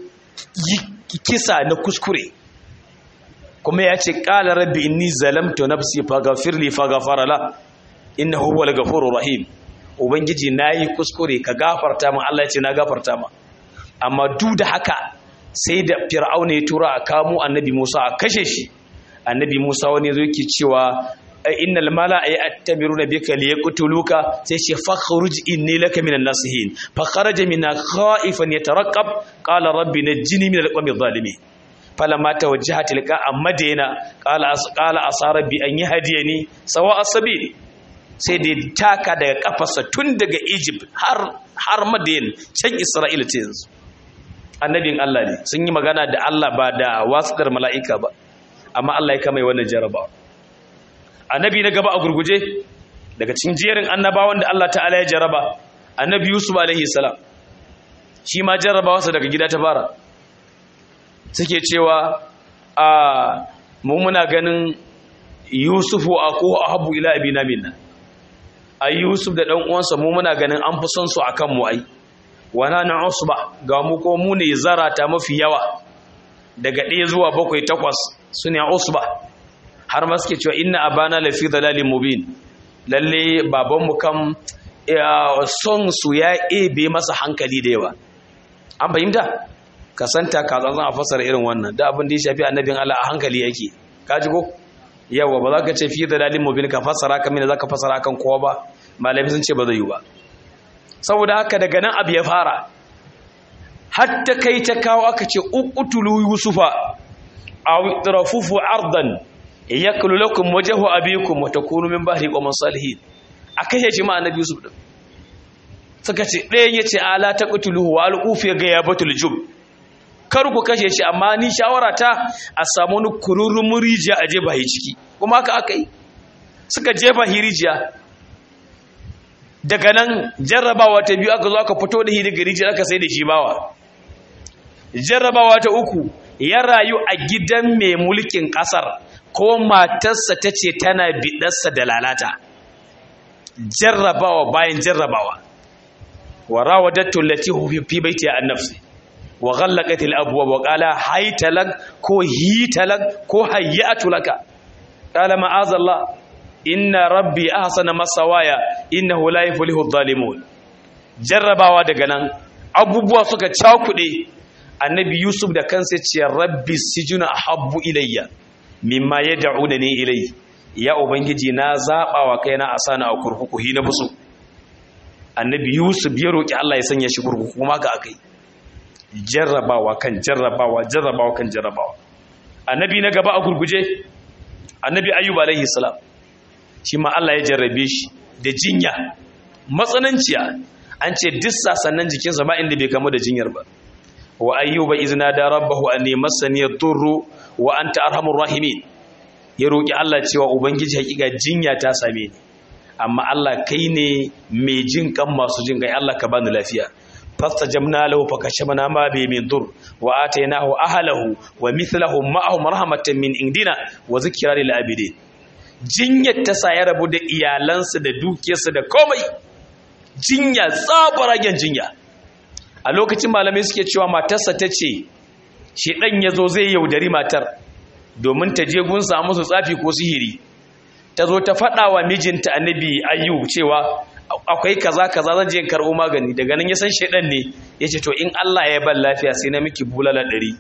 kisa na kuskure kuma ya ce ƙala rabbi inni zalamtu nafsi faghfir li faghfara la innahu huwal ghafurur rahim ubangiji nayi kuskure ka gafarta min Allah ya ce na gafarta ma amma duk da haka sai da fir'auna ya tura a kamo annabi Musa a kashe shi annabi Musa wani zo yake cewa innal mala'a ya'tamiruna bika liyaqtuluka sai ce fakhruj inni laka minan nasihin fa kharaja minna khaifan yataraqqab qala rabbi najjini minal qawmi adh-dhalimin falamma tawajjaha tilka amadina qala qala asa rabbi an yahdiyani sawa as-sabil sai da taka daga kafarsa tun daga Egypt har har Madian can Isra'ila ce yanzu annabin Allah ne sun yi magana da Allah ba da wasitar mala'ika ba amma Allah ya kama wannan jarabawa annabi na gaba a gurguje daga cikin jerin annabawan da Allah ta'ala ya jaraba annabi Yusuf alaihi salam shi ma jarabawarsa daga gida ta fara suke cewa a mu muna ganin Yusufu ako ahabu ila abina minna ai Yusuf da dan uwansa mu muna ganin an fi son su akan mu ai wana na usba ga mu ko mu ne zarata mafi yawa daga ɗaya zuwa bakwai takwas su ne usba har ma suke cewa inna abana lafi dalalin mubin lalle babanmu kam son su ya ebe masa hankali da yawa an fahimta ka santa ka zan a fasara irin wannan da abin da ya shafi annabin Allah a hankali yake ka ji ko yawa ba za ka ce fi dalalin mubin ka fasara kan mina za ka fasara kan kowa ba malami sun ce ba zai yi ba saboda haka daga nan abu ya fara hatta kai ta kawo aka ce uqtulu yusufa aw itrafufu ardan yakulu lakum wajhu abikum wa takunu min bahri qawmin salihin akai ya jama'a annabi yusuf din suka ce ɗayan yace ala taqtuluhu wa alqufi ga ya batul jub kar ku kashe shi amma ni shawara ta a samu wani kururun rijiya a jefa hi ciki kuma haka akai suka jefa hi rijiya daga nan jarrabawa ta biyu aka zo aka fito da hi daga rijiya aka sai da shi bawa jarrabawa ta uku ya rayu a gidan mai mulkin ƙasar ko matarsa ta ce tana biɗarsa da lalata jarrabawa bayan jarrabawa wa rawadattu allati fi baiti an nafsi wa ghallaqat al abwab wa qala haytalak ko hitalak ko hayyatu laka qala ma'azallah inna rabbi ahsana masawaya innahu la yuflihu adh-dhalimun jarrabawa daga nan abubuwa suka cakude annabi yusuf da kansa ce rabbi sijuna ahabbu ilayya mimma yad'unani ilayhi ya ubangiji na zaba wa kaina asana a kurkuku hi na busu annabi yusuf ya roki Allah ya sanya shi kurkuku kuma ga akai jarrabawa kan jarrabawa jarrabawa kan jarrabawa annabi na gaba a gurguje annabi ayyub alaihi salam shi ma Allah ya jarrabe shi da jinya matsananciya an ce duk sasannan jikinsa ba inda bai kama da jinyar ba wa ayyuba izna da rabbahu anni massani yadurru wa anta arhamur rahimin ya roki Allah cewa ubangiji hakika jinya ta same ni amma Allah kai ne mai jin kan masu jin kai Allah ka bani lafiya fastajabna lahu fakashafna ma bi min dur wa atainahu ahlahu wa mithlahum ma'ahum rahmatan min indina wa zikra lil abidin jinyar ta sa ya rabu da iyalansa da dukiyarsa da komai jinya tsabaragen jinya a lokacin malamai suke cewa matarsa ta ce shi ɗan ya zo zai yaudari matar domin ta je gunsa musu tsafi ko sihiri ta zo ta faɗa wa mijinta annabi ayyu cewa akwai kaza kaza zan je karɓo magani daga nan ya san shaidan ne ya ce to in Allah ya ban lafiya sai na miki bulala ɗari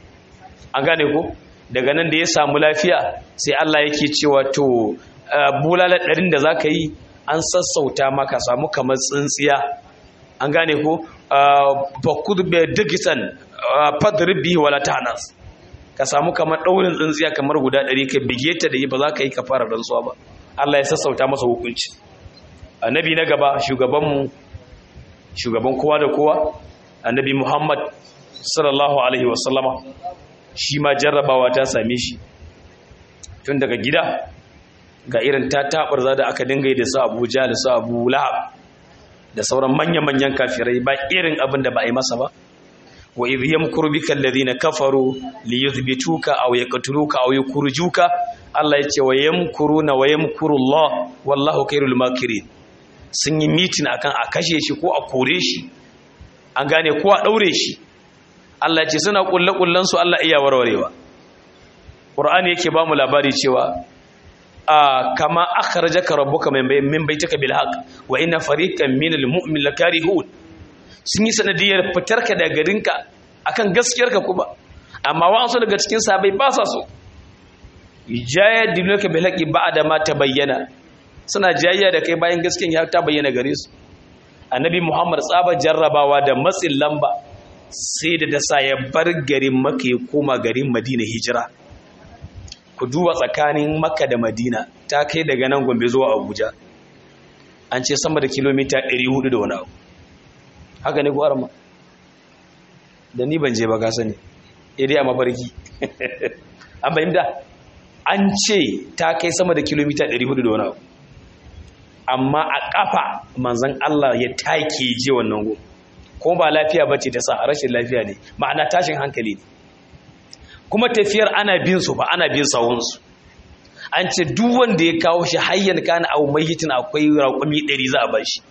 an gane ko daga nan da ya samu lafiya sai Allah yake cewa to bulala ɗarin da za ka yi an sassauta maka samu kamar tsintsiya an gane ko fakud bai digitan fadribi wala tanas ka samu kamar ɗaurin tsintsiya kamar guda ɗari ka bige ta da yi ba za ka yi ka fara rantsuwa ba Allah ya sassauta masa hukunci annabi na gaba shugabanmu shugaban kowa da kowa annabi Muhammad sallallahu alaihi wasallama shi ma jarrabawa ta same shi tun daga gida ga irin ta taɓarza da aka dinga da su abuja da su abu lahab da sauran manya-manyan kafirai ba irin abin da ba a yi masa ba wa idh yamkuru bika alladhina kafaru li yuthbituka aw yaqtuluka aw yukhrijuka Allah yace wa yamkuruna wa yamkuru Allah wallahu khairul makirin sun yi mitin akan a kashe shi ko a kore shi an gane ko a daure shi Allah yace suna kulle kullan su Allah iya warwarewa Qur'ani yake ba mu labari cewa kama akhrajaka rabbuka min baitika bil haqq wa inna fariqan minal mu'min lakarihun sun yi sanadiyar fitarka daga garinka akan gaskiyarka kuma amma wa'ansu daga cikin sahabbai ba sa so jayadiluka bil haqqi ba'da ma tabayyana suna jayayya da kai bayan gaskiyar ya ta bayyana gare su annabi muhammad tsaba jarrabawa da matsin lamba sai da dasa ya bar garin makka ya koma garin madina hijira ku duba tsakanin makka da madina ta kai daga nan gombe zuwa abuja an ce sama da kilomita 400 da wani abu haka ne ko arma da ni ban je ba ka sani idai a mafarki an bayyanta an ce ta kai sama da kilomita 400 da wani abu amma a kafa manzan Allah ya take je wannan go ko ba lafiya bace ta sa rashin lafiya ne ma'ana tashin hankali ne kuma tafiyar ana bin su ba ana bin sawunsu an ce duk wanda ya kawo shi hayyan kana au mayyitin akwai raƙumi 100 za a bar shi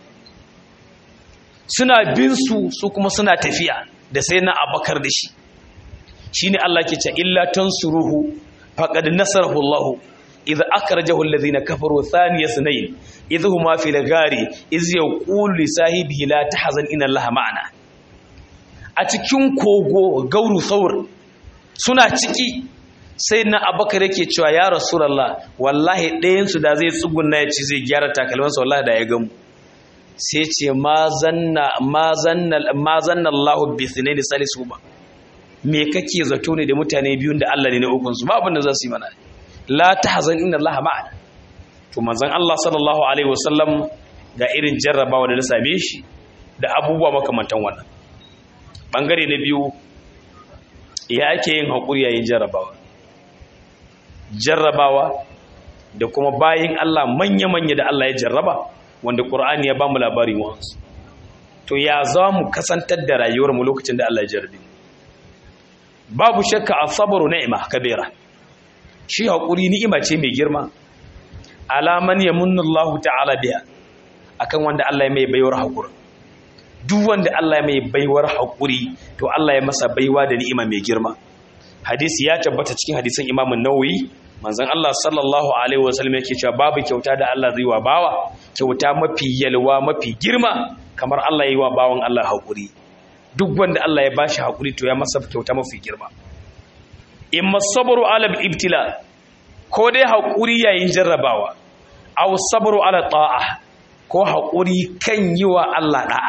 suna bin su su kuma suna tafiya da sai na abakar da shi shine Allah ke ce illa tansuruhu faqad nasarahu Allah idza akhrajahu alladhina kafaru thaniya sunayn idh huma fil ghari iz yaqulu li sahibihi la tahzan inna Allah ma'ana a cikin kogo gauru saur suna ciki sai na abakar yake cewa ya rasulullah wallahi ɗayan su da zai tsugunna ya ci zai gyara takalmansa wallahi da ya gamu sai ce ma zanna Allah bi thinaini salisu ba me kake zato ne da mutane biyun da Allah ne na ukun su ba abin da za su yi mana la tahzan inna Allah ma'ana to manzon Allah sallallahu alaihi wasallam ga irin jarrabawa da na same shi da abubuwa makamantan wannan bangare na biyu ya ake yin hakuri yayin jarrabawa jarrabawa da kuma bayin Allah manya-manya da Allah ya jarraba wanda ƙur'ani ya ba mu labari wansu to ya za mu kasantar da rayuwarmu lokacin da Allah ya jarbi babu shakka as-sabru ni'ma kabira shi hakuri ni'ima ce mai girma alaman yamunnu Allah ta'ala biya akan wanda Allah ya mai baiwar hakuri duk wanda Allah ya mai baiwar hakuri to Allah ya masa baiwa da ni'ima mai girma hadisi ya tabbata cikin hadisin Imam Nawawi manzon Allah sallallahu alaihi wasallam yake cewa babu kyauta da Allah zai wa bawa kyauta mafi yalwa mafi girma kamar Allah yi wa bawan Allah hakuri duk wanda Allah ya bashi hakuri to ya masa kyauta mafi girma imma sabru ala ibtila ko dai hakuri yayin jarrabawa aw sabru ala ta'a ko hakuri kan yi wa Allah da'a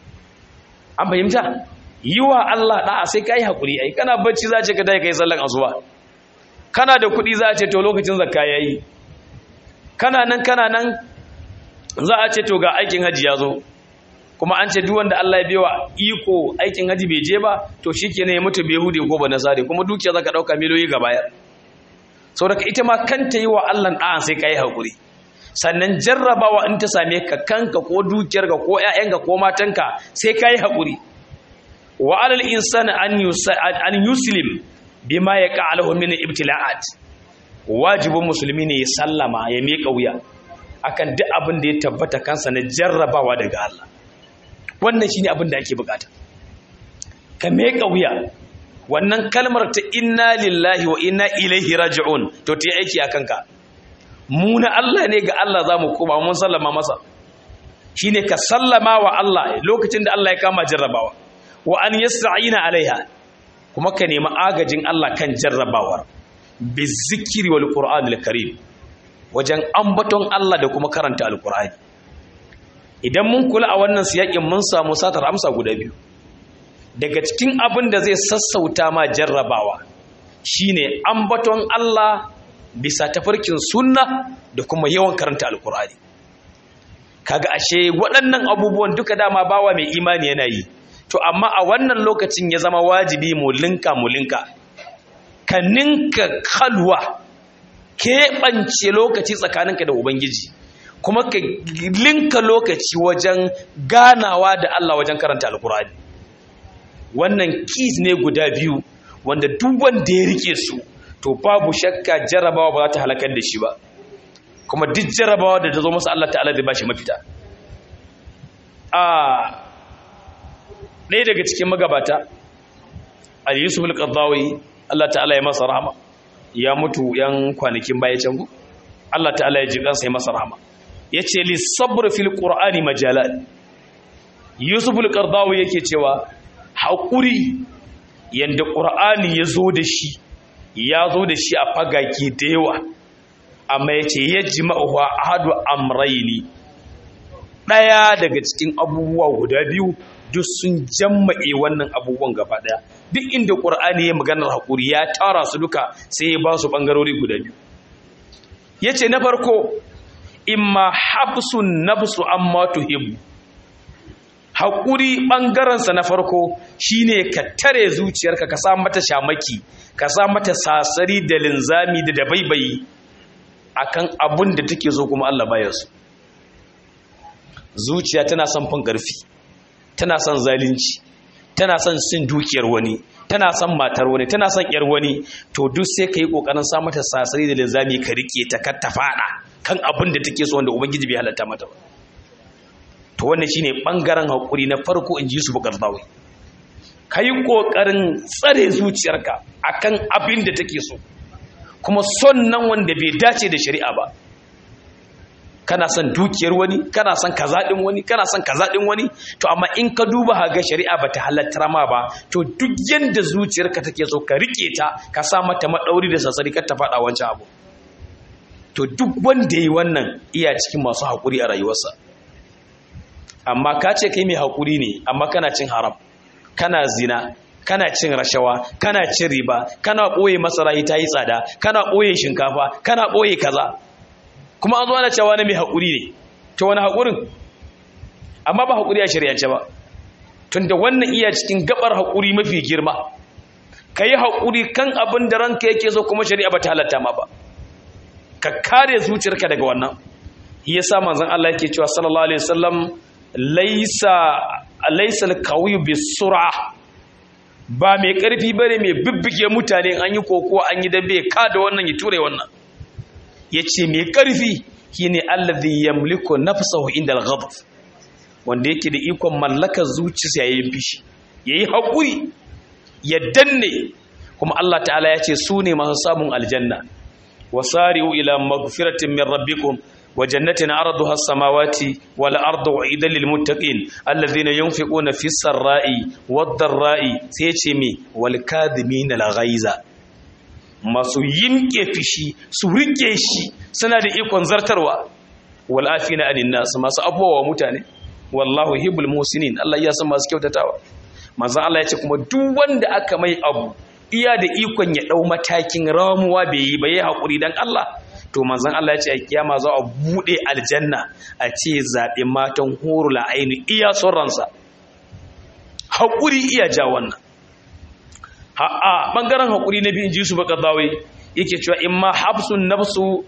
an fahimta yi wa Allah da'a sai kai hakuri ai kana bacci za ce ka dai kai sallan asuba kana da kuɗi za a ce to lokacin zakka yayi kana nan kana nan za a ce to ga aikin haji ya zo kuma an ce duk wanda Allah ya biwa iko aikin haji bai je ba to shikenan ya mutu bai hude ko ba nasare kuma dukiya zaka dauka miliyoyi ga bayar saboda ita ma kanta yi wa Allah da'an sai kai hakuri sannan jarrabawa in ta same ka kanka ko dukiyarka ko ƴaƴanka ko matanka sai kai hakuri wa alal insani an yuslim bima ya ƙa'alahu min ibtila'at wajibin musulmi ne ya sallama ya miƙa wuya akan duk abin da ya tabbata kansa na jarrabawa daga Allah wannan shine abin da ake bukata ka miƙa wuya wannan kalmar ta inna lillahi wa inna ilaihi raji'un to ta yi aiki a kanka mu na Allah ne ga Allah za mu koma mun sallama masa shine ka sallama wa Allah lokacin da Allah ya kama jarrabawa wa an yasta'ina alaiha kuma ka nemi agajin Allah kan jarrabawar bi zikiri wal qur'anil karim wajen ambaton Allah da kuma karanta alqur'ani idan mun kula a wannan siyakin mun samu satar amsa guda biyu daga cikin abin da zai sassauta ma jarrabawa shine ambaton Allah bisa tafarkin sunna da kuma yawan karanta alqur'ani kaga ashe waɗannan abubuwan duka dama bawa mai imani yana yi to amma a wannan lokacin ya zama wajibi mu linka mu linka ka ninka kalwa keɓance lokaci tsakaninka da ubangiji kuma ka linka lokaci wajen ganawa da Allah wajen karanta alkurani wannan keys ne guda biyu wanda duk wanda ya rike su to babu shakka jarabawa ba za ta halakar da shi ba kuma duk jarabawa da ta zo masa Allah ta'ala zai ba shi mafita a ɗaya daga cikin magabata al-yusuf al-qaddawi Allah ta'ala ya masa rahama ya mutu yan kwanakin baya can ku Allah ta'ala ya ji kansa ya masa rahama yace li sabr fil qur'ani majalat yusuf al-qaddawi yake cewa hakuri yanda qur'ani ya zo da shi ya zo da shi a fagage da yawa amma yace yajma'u ahadu amrayni daya daga cikin abubuwa guda biyu duk sun jamma'e wannan abubuwan gaba daya duk inda qur'ani ya maganar hakuri ya tara su duka sai ya ba su bangarori guda biyu yace na farko imma habsun nafsu amma tuhibbu hakuri bangaren sa na farko shine ka tare zuciyarka ka sa mata shamaki ka sa mata sasari da linzami da dabaibayi akan abun da take so kuma Allah baya su zuciya tana son fin karfi tana son zalunci tana son sin dukiyar wani tana son matar wani tana son yar wani to duk sai ka yi kokarin sa mata sasari da linzami ka rike ta kar ta fada kan abin da take so wanda ubangiji bai halatta mata ba to wannan shine bangaren hakuri na farko in ji su bukar zawi ka yi kokarin tsare zuciyarka akan abin da take so kuma son nan wanda bai dace da shari'a ba kana son dukiyar wani kana son kazaɗin wani kana son kazaɗin wani to amma in ka duba haga shari'a bata halatta ma ba to duk yanda zuciyarka take so ka rike ta ka sa mata madauri da sassari kar ta faɗa wancan abu to duk wanda yi wannan iya cikin masu haƙuri a rayuwarsa amma ka ce kai mai haƙuri ne amma kana cin haram kana zina kana cin rashawa kana cin riba kana ɓoye masara ta yi tsada kana ɓoye shinkafa kana ɓoye kaza kuma an zo ana cewa na mai haƙuri ne ta wani haƙurin amma ba haƙuri a shari'ance ba tun da wannan iya cikin gabar haƙuri mafi girma ka yi haƙuri kan abin da ranka yake so kuma shari'a ba ta halatta ma ba ka kare zuciyarka daga wannan ya sa manzon Allah yake cewa sallallahu alaihi wasallam laisa laisa al-qawiyyu bis-sur'a ba mai ƙarfi bane mai bibbige mutane an yi kokowa an yi dambe ka da wannan ya ture wannan yace mai ƙarfi shine allazi yamliku nafsahu inda al-ghadab wanda yake da ikon mallakar zuciya yayin fishi yayi hakuri ya danne kuma Allah ta'ala ya ce su ne masu samun aljanna wasari'u ila magfiratin min rabbikum wa jannatin arduha as-samawati wal ardu u'idan lil muttaqin alladhina yunfiquna fis sarra'i wad dharra'i sai ce me wal kadhimina al ghaiza masu yinke fishi su rike shi suna da ikon zartarwa wal afina anin nas masu abuwa mutane wallahu hibbul muhsinin Allah ya san masu kyautatawa manzo Allah ya ce kuma duk wanda aka mai abu iya da ikon ya ɗau matakin ramuwa bai yi ba yi haƙuri don Allah to manzan Allah ya ce a kiyama za a buɗe aljanna a ce zaɓe matan horula aini iya son ransa haƙuri iya ja wannan a ɓangaren haƙuri na biyun jisu baka zawai yake cewa in ma hafsun nafsu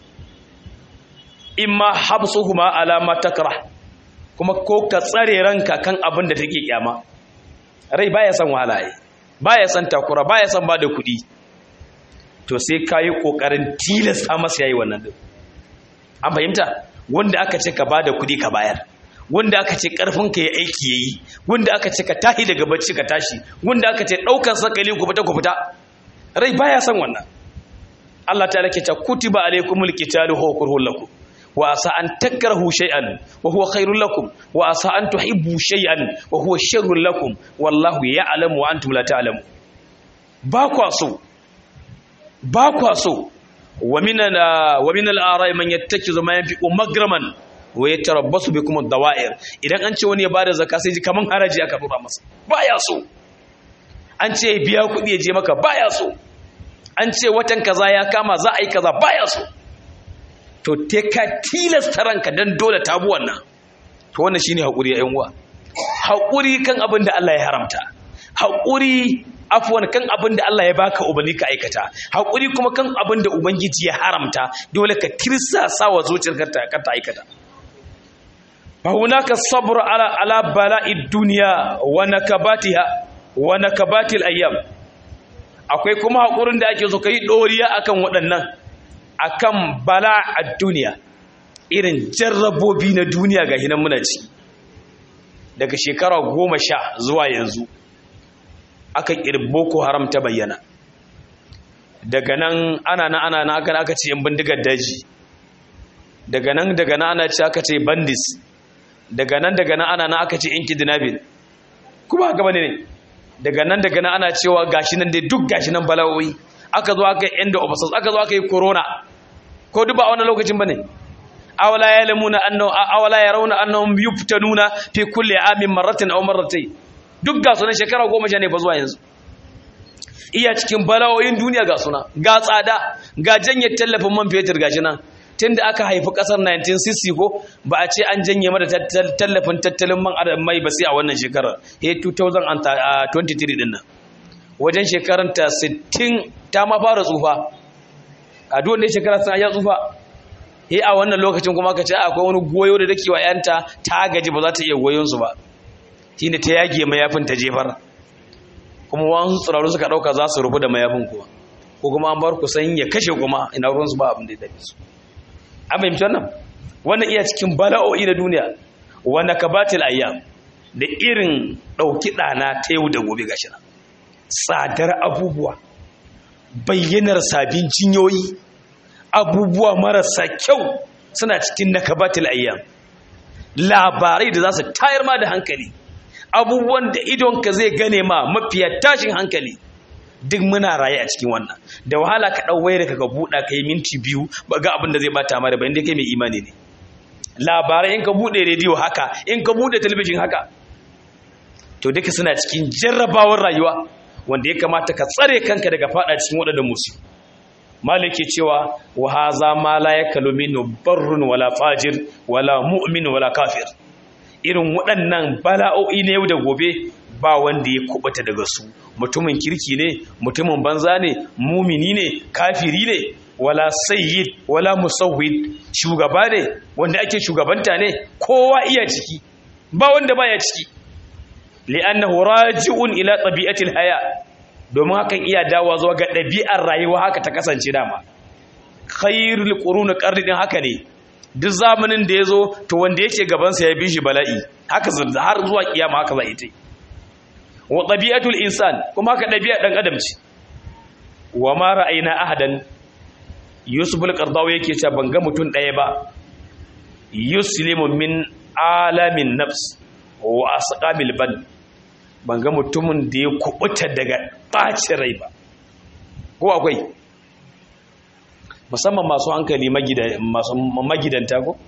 in ma hafsu kuma alama takra kuma ko ka tsare ranka kan abin da take kyama rai baya son wahala yi baya son takura baya son ba da kuɗi to sai ka yi ƙoƙarin tilasta masa yayi wannan din an fahimta wanda aka ce ka ba da kuɗi ka bayar wanda aka ce ƙarfinka ya aiki ya yi wanda aka ce ka tahi daga bacci ka tashi wanda aka ce ɗaukar sakali ku fita ku fita rai baya son wannan Allah ta lake ta kutiba alaikumul qitalu huwa kurhul lakum wa asa an takrahu shay'an wa huwa khairul lakum wa asa an tuhibbu shay'an wa huwa sharrul lakum wallahu ya'lamu wa antum la ta'lamun ba kwa so ba kwa so wa min wa min al-ara'i man yattakizu ma yanfiqu magraman wa yatarabbasu bikum ad-dawa'ir idan an ce wani ya bada zakka sai ji kaman haraji aka dora masa baya so an ce biya kuɗi ya je maka baya so an ce watan kaza ya kama za a yi kaza baya so to te ka tilasta ranka dan dole ta bu wannan to wannan shine hakuri ya uwa hakuri kan abin da Allah ya haramta hakuri afwan kan abin da Allah ya baka ubani ka aikata hakuri kuma kan abin da ubangiji ya haramta dole ka tirsasa wa zuciyarka ta ka ta aikata fa hunaka sabr ala ala bala'id dunya wa nakabatiha wa nakabatil ayyam akwai kuma hakurin da ake so kai doriya akan waɗannan akan bala a duniya irin jarrabobi na duniya ga hinan muna ci daga shekara goma sha zuwa yanzu aka ƙirbo ko haram ta bayyana daga nan ana na ana na aka aka ce yan bindigar daji daga nan daga nan ana ce aka ce bandis daga nan daga nan ana na aka ce yan kidnapping kuma haka bane ne daga nan daga nan ana cewa gashi nan dai duk gashi nan bala'o'i aka zo aka yi end of us aka zo aka yi corona ko duk ba a wannan lokacin bane awala yalamuna annahu awala yarawna annahum yuftanuna fi kulli amin marratin aw marratayn duk ga sunan shekara 10 ne fa zuwa yanzu iya cikin bala'o'in duniya ga suna ga tsada ga janye tallafin man fetur gashi nan tunda aka haifi kasar 1960 ko ba a ce an janye mata tallafin tattalin man mai ba sai a wannan shekarar he 2023 din nan wajen shekarar ta 60 ta ma fara tsufa a duk wanda shekara sun ya tsufa he a wannan lokacin kuma ka ce akwai wani goyo da take wa yanta ta gaji ba za ta iya goyon su ba shine ta yage mayafin ta jefar kuma wasu tsiraru suka dauka za su rufu da mayafin kuwa ko kuma an bar ku san ya kashe kuma ina ruwan su ba abin da ya dace su an fahimci wannan wannan iya cikin bala'o'i na duniya wanda kabatil ayyam da irin dauki dana ta yau da gobe gashi nan tsadar abubuwa bayyanar sabin jinyoyi abubuwa marasa kyau suna cikin nakabatil ayyam labarai da za su tayar ma da hankali abubuwan da idonka zai gane ma mafiya tashin hankali duk muna raye a cikin wannan da wahala ka ɗau wayar ka ga buɗa ka yi minti biyu ba ga abin da zai bata ma da bayan da kai mai imani ne labarai in ka buɗe rediyo haka in ka buɗe talabijin haka to duka suna cikin jarrabawar rayuwa wanda ya kamata ka tsare kanka daga fada cikin waɗannan musu maliki cewa wa haza ma la yakalu minhu barrun wala fajir wala mu'min wala kafir irin waɗannan bala'o'i na yau da gobe ba wanda ya kubuta daga su mutumin kirki ne mutumin banza ne mumini ne kafiri ne wala sayyid wala musawwid shugaba ne wanda ake shugabanta ne kowa iya ciki ba wanda baya ciki li'annahu raji'un ila tabi'atil haya domin hakan iya dawowa zuwa ga ɗabi'ar rayuwa haka ta kasance dama khairul qurun qarni din haka ne duk zamanin da yazo to wanda yake gaban sa ya bi shi bala'i haka har zuwa kiyama haka za ita wa tabi'atul insan kuma haka ɗabi'a dan adam ce wa ma ra'ayna ahadan yusuf al-qardawi yake cewa ban ga mutun ɗaya ba yuslimu min alamin nafs wa asqamil ban ban ga mutumin da ya kubuta daga ɓacin rai ba ko akwai musamman masu hankali masu magidanta ko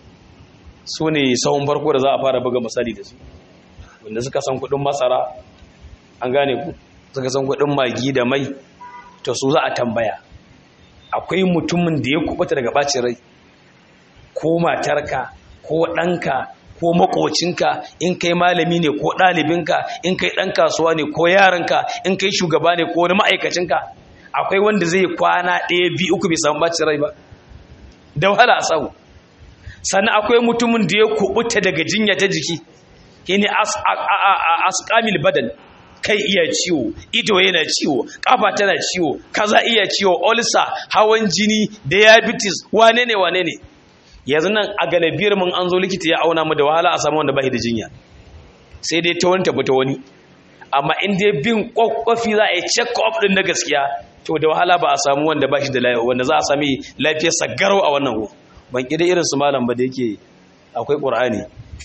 su ne sahun farko da za a fara buga misali da su wanda suka san kudin masara an gane ku suka san kudin magi da mai to su za a tambaya akwai mutumin da ya kubuta daga ɓacin rai ko matarka ko ɗanka ko makocinka in kai malami ne ko ɗalibinka in kai ɗan kasuwa ne ko yaranka in kai shugaba ne ko wani ma'aikacinka akwai wanda zai kwana ɗaya biyu uku bai samu bacin rai ba da wahala a samu sannan akwai mutumin da ya kubuta daga jinya ta jiki shine asqamil badan kai iya ciwo ido yana ciwo kafa tana ciwo kaza iya ciwo ulcer hawan jini diabetes wane ne wane ne yanzu nan a galibiyar mun an zo likita ya auna mu da wahala a samu wanda ba da jinya sai dai ta wani tafi ta wani amma in dai bin kwakwafi za a yi check up din na gaskiya to da wahala ba a samu wanda ba shi da lafiya wanda za a sami lafiyar sagarau a wannan hu ban kida irin su malam ba da yake akwai qur'ani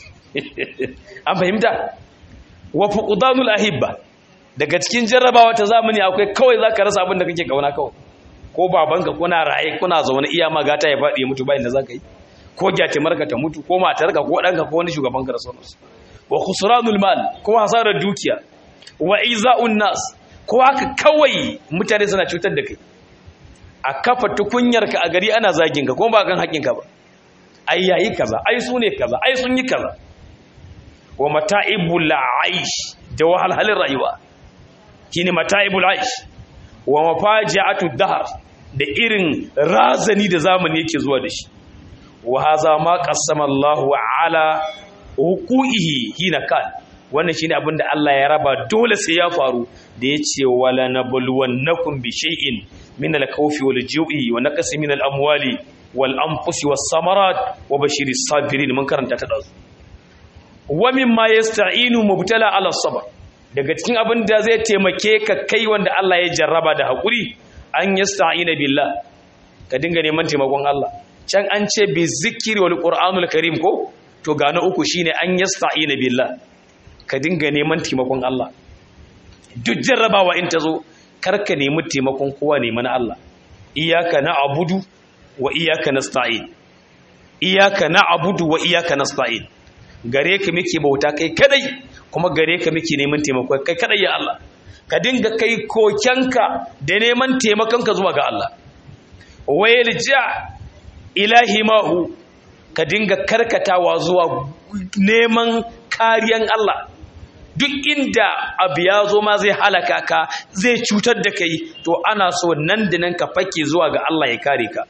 an fahimta wa fuqdanul ahibba daga cikin jarrabawa ta zamani akwai kawai zaka rasa abin da kake kauna kawai ko babanka kuna raye kuna zaune iya magata ya faɗi ya mutu bayan da zaka yi ko gyatimarka ta mutu ko matarka ko ɗanka ko wani shugaban ka da sauransu wa khusranul mal ko hasarar dukiya wa iza'un nas ko haka kawai mutane suna cutar da kai a kafa tukunyarka a gari ana zagin ka ko ba kan haƙin ka ba ai yayi kaza ai su ne kaza ai sun yi kaza wa mata'ibul aish da wahalhalin rayuwa shine mata'ibul aish wa mafaji'atu dahr da irin razani da zamani yake zuwa da shi wa haza ma qassama Allahu ala huquqihi hina kan wannan shine abin da Allah ya raba dole sai ya faru da yace wala nabluwannakum bi shay'in min al-khawfi wal ju'i wa naqsi min al-amwali wal anfusi was samarat wa bashiris sabirin mun karanta ta dazu wa mimma yasta'inu mubtala ala sabr daga cikin abin da zai taimake ka kai wanda Allah ya jarraba da hakuri an yasta'ina billah ka dinga neman taimakon Allah can an ce bi zikiri wal qur'anul karim ko to ga na uku shine an yasta'ina billah ka dinga neman taimakon Allah duk jarrabawa in ta zo karka nemi taimakon kowa ne mana Allah iyyaka na'budu wa iyyaka nasta'in iyyaka na'budu wa iyyaka nasta'in gare ka muke bauta kai kadai kuma gare ka muke neman taimako kai kadai ya Allah ka dinga kai kokenka da neman taimakonka zuwa ga Allah wayalja ilahi mahu ka dinga karkatawa zuwa neman kariyan Allah duk inda abu ya zo ma zai halaka ka zai cutar da kai to ana so nan da nan ka fake zuwa ga Allah ya kare ka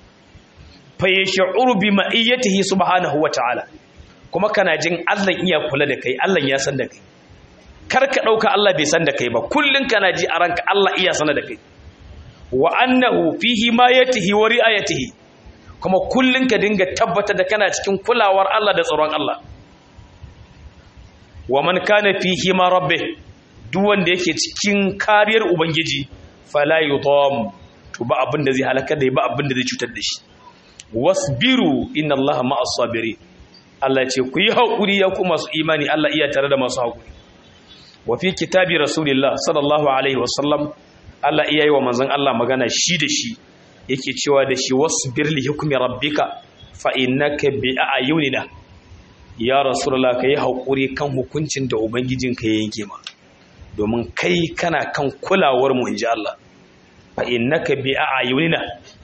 fa yash'uru bi ma'iyyatihi subhanahu wa ta'ala kuma kana jin Allah iya kula da kai Allah ya san da kai kar ka dauka Allah bai san da kai ba kullun kana ji a ranka Allah iya sana da kai wa annahu fihi ma yatihi wa ri'ayatihi kuma kullun ka dinga tabbata da kana cikin kulawar Allah da tsaron Allah wa man kana fihi ma rabbi duk wanda yake cikin kariyar ubangiji fala yudam to ba abin da zai halaka da ba abin da zai cutar da shi wasbiru inna Allah ma'as sabirin Allah ce ku yi haƙuri ya ku masu imani Allah iya tare da masu haƙuri wa fi kitabi rasulillah sallallahu alaihi wasallam Allah iya yi wa manzon Allah magana shi da shi yake cewa da shi wasbir li hukmi rabbika fa innaka bi ayunina ya rasulullah kai haƙuri kan hukuncin da ubangijinka ya yanke ma domin kai kana kan kulawar mu inji Allah fa innaka bi ayunina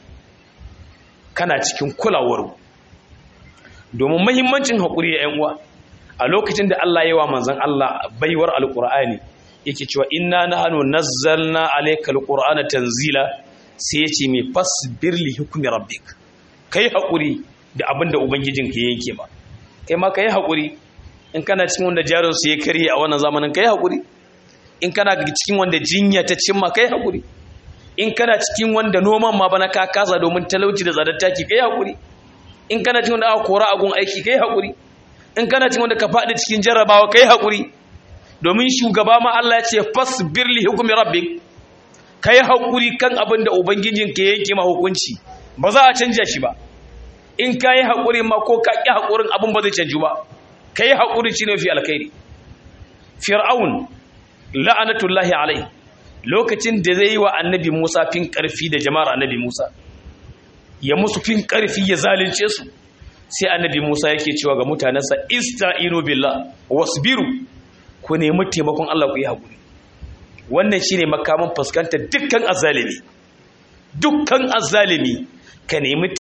kana cikin kulawar mu domin mahimmancin haƙuri ya uwa a lokacin da Allah yi wa manzan Allah baiwar alƙur'ani yake cewa inna na hannu nazzalna alaika alƙur'ana tanzila sai ya ce mai fasbir li hukumi rabbik kai haƙuri da abin da ubangijin ka yanke ma kai ma kai haƙuri in kana cikin wanda jarin su ya karye a wannan zamanin kai hakuri in kana cikin wanda jinya ta cimma kai hakuri in kana cikin wanda noman ma bana ka kasa domin talauci da tsadar taki kai hakuri in kana cikin wanda aka kora agun aiki kai hakuri in kana cikin wanda ka faɗi cikin jarrabawa kai hakuri domin shugaba ma Allah ya ce fasbir li hukmi rabbik kai hakuri kan abin da ubangijin ka yanke ma hukunci ba za a canja shi ba in kai hakuri ma ko ka ki hakurin abin ba zai canju ba kai hakuri shine fi alkhairi fir'aun la'anatullahi alaihi lokacin da zai yi wa annabi Musa fin karfi da jama'ar annabi Musa ya musu fin karfi ya zalunce su sai annabi Musa yake cewa ga mutanensa ista'inu billah wasbiru ku nemi taimakon Allah ku yi haƙuri wannan shine makaman fuskantar dukkan azzalimi dukkan azzalimi ka nemi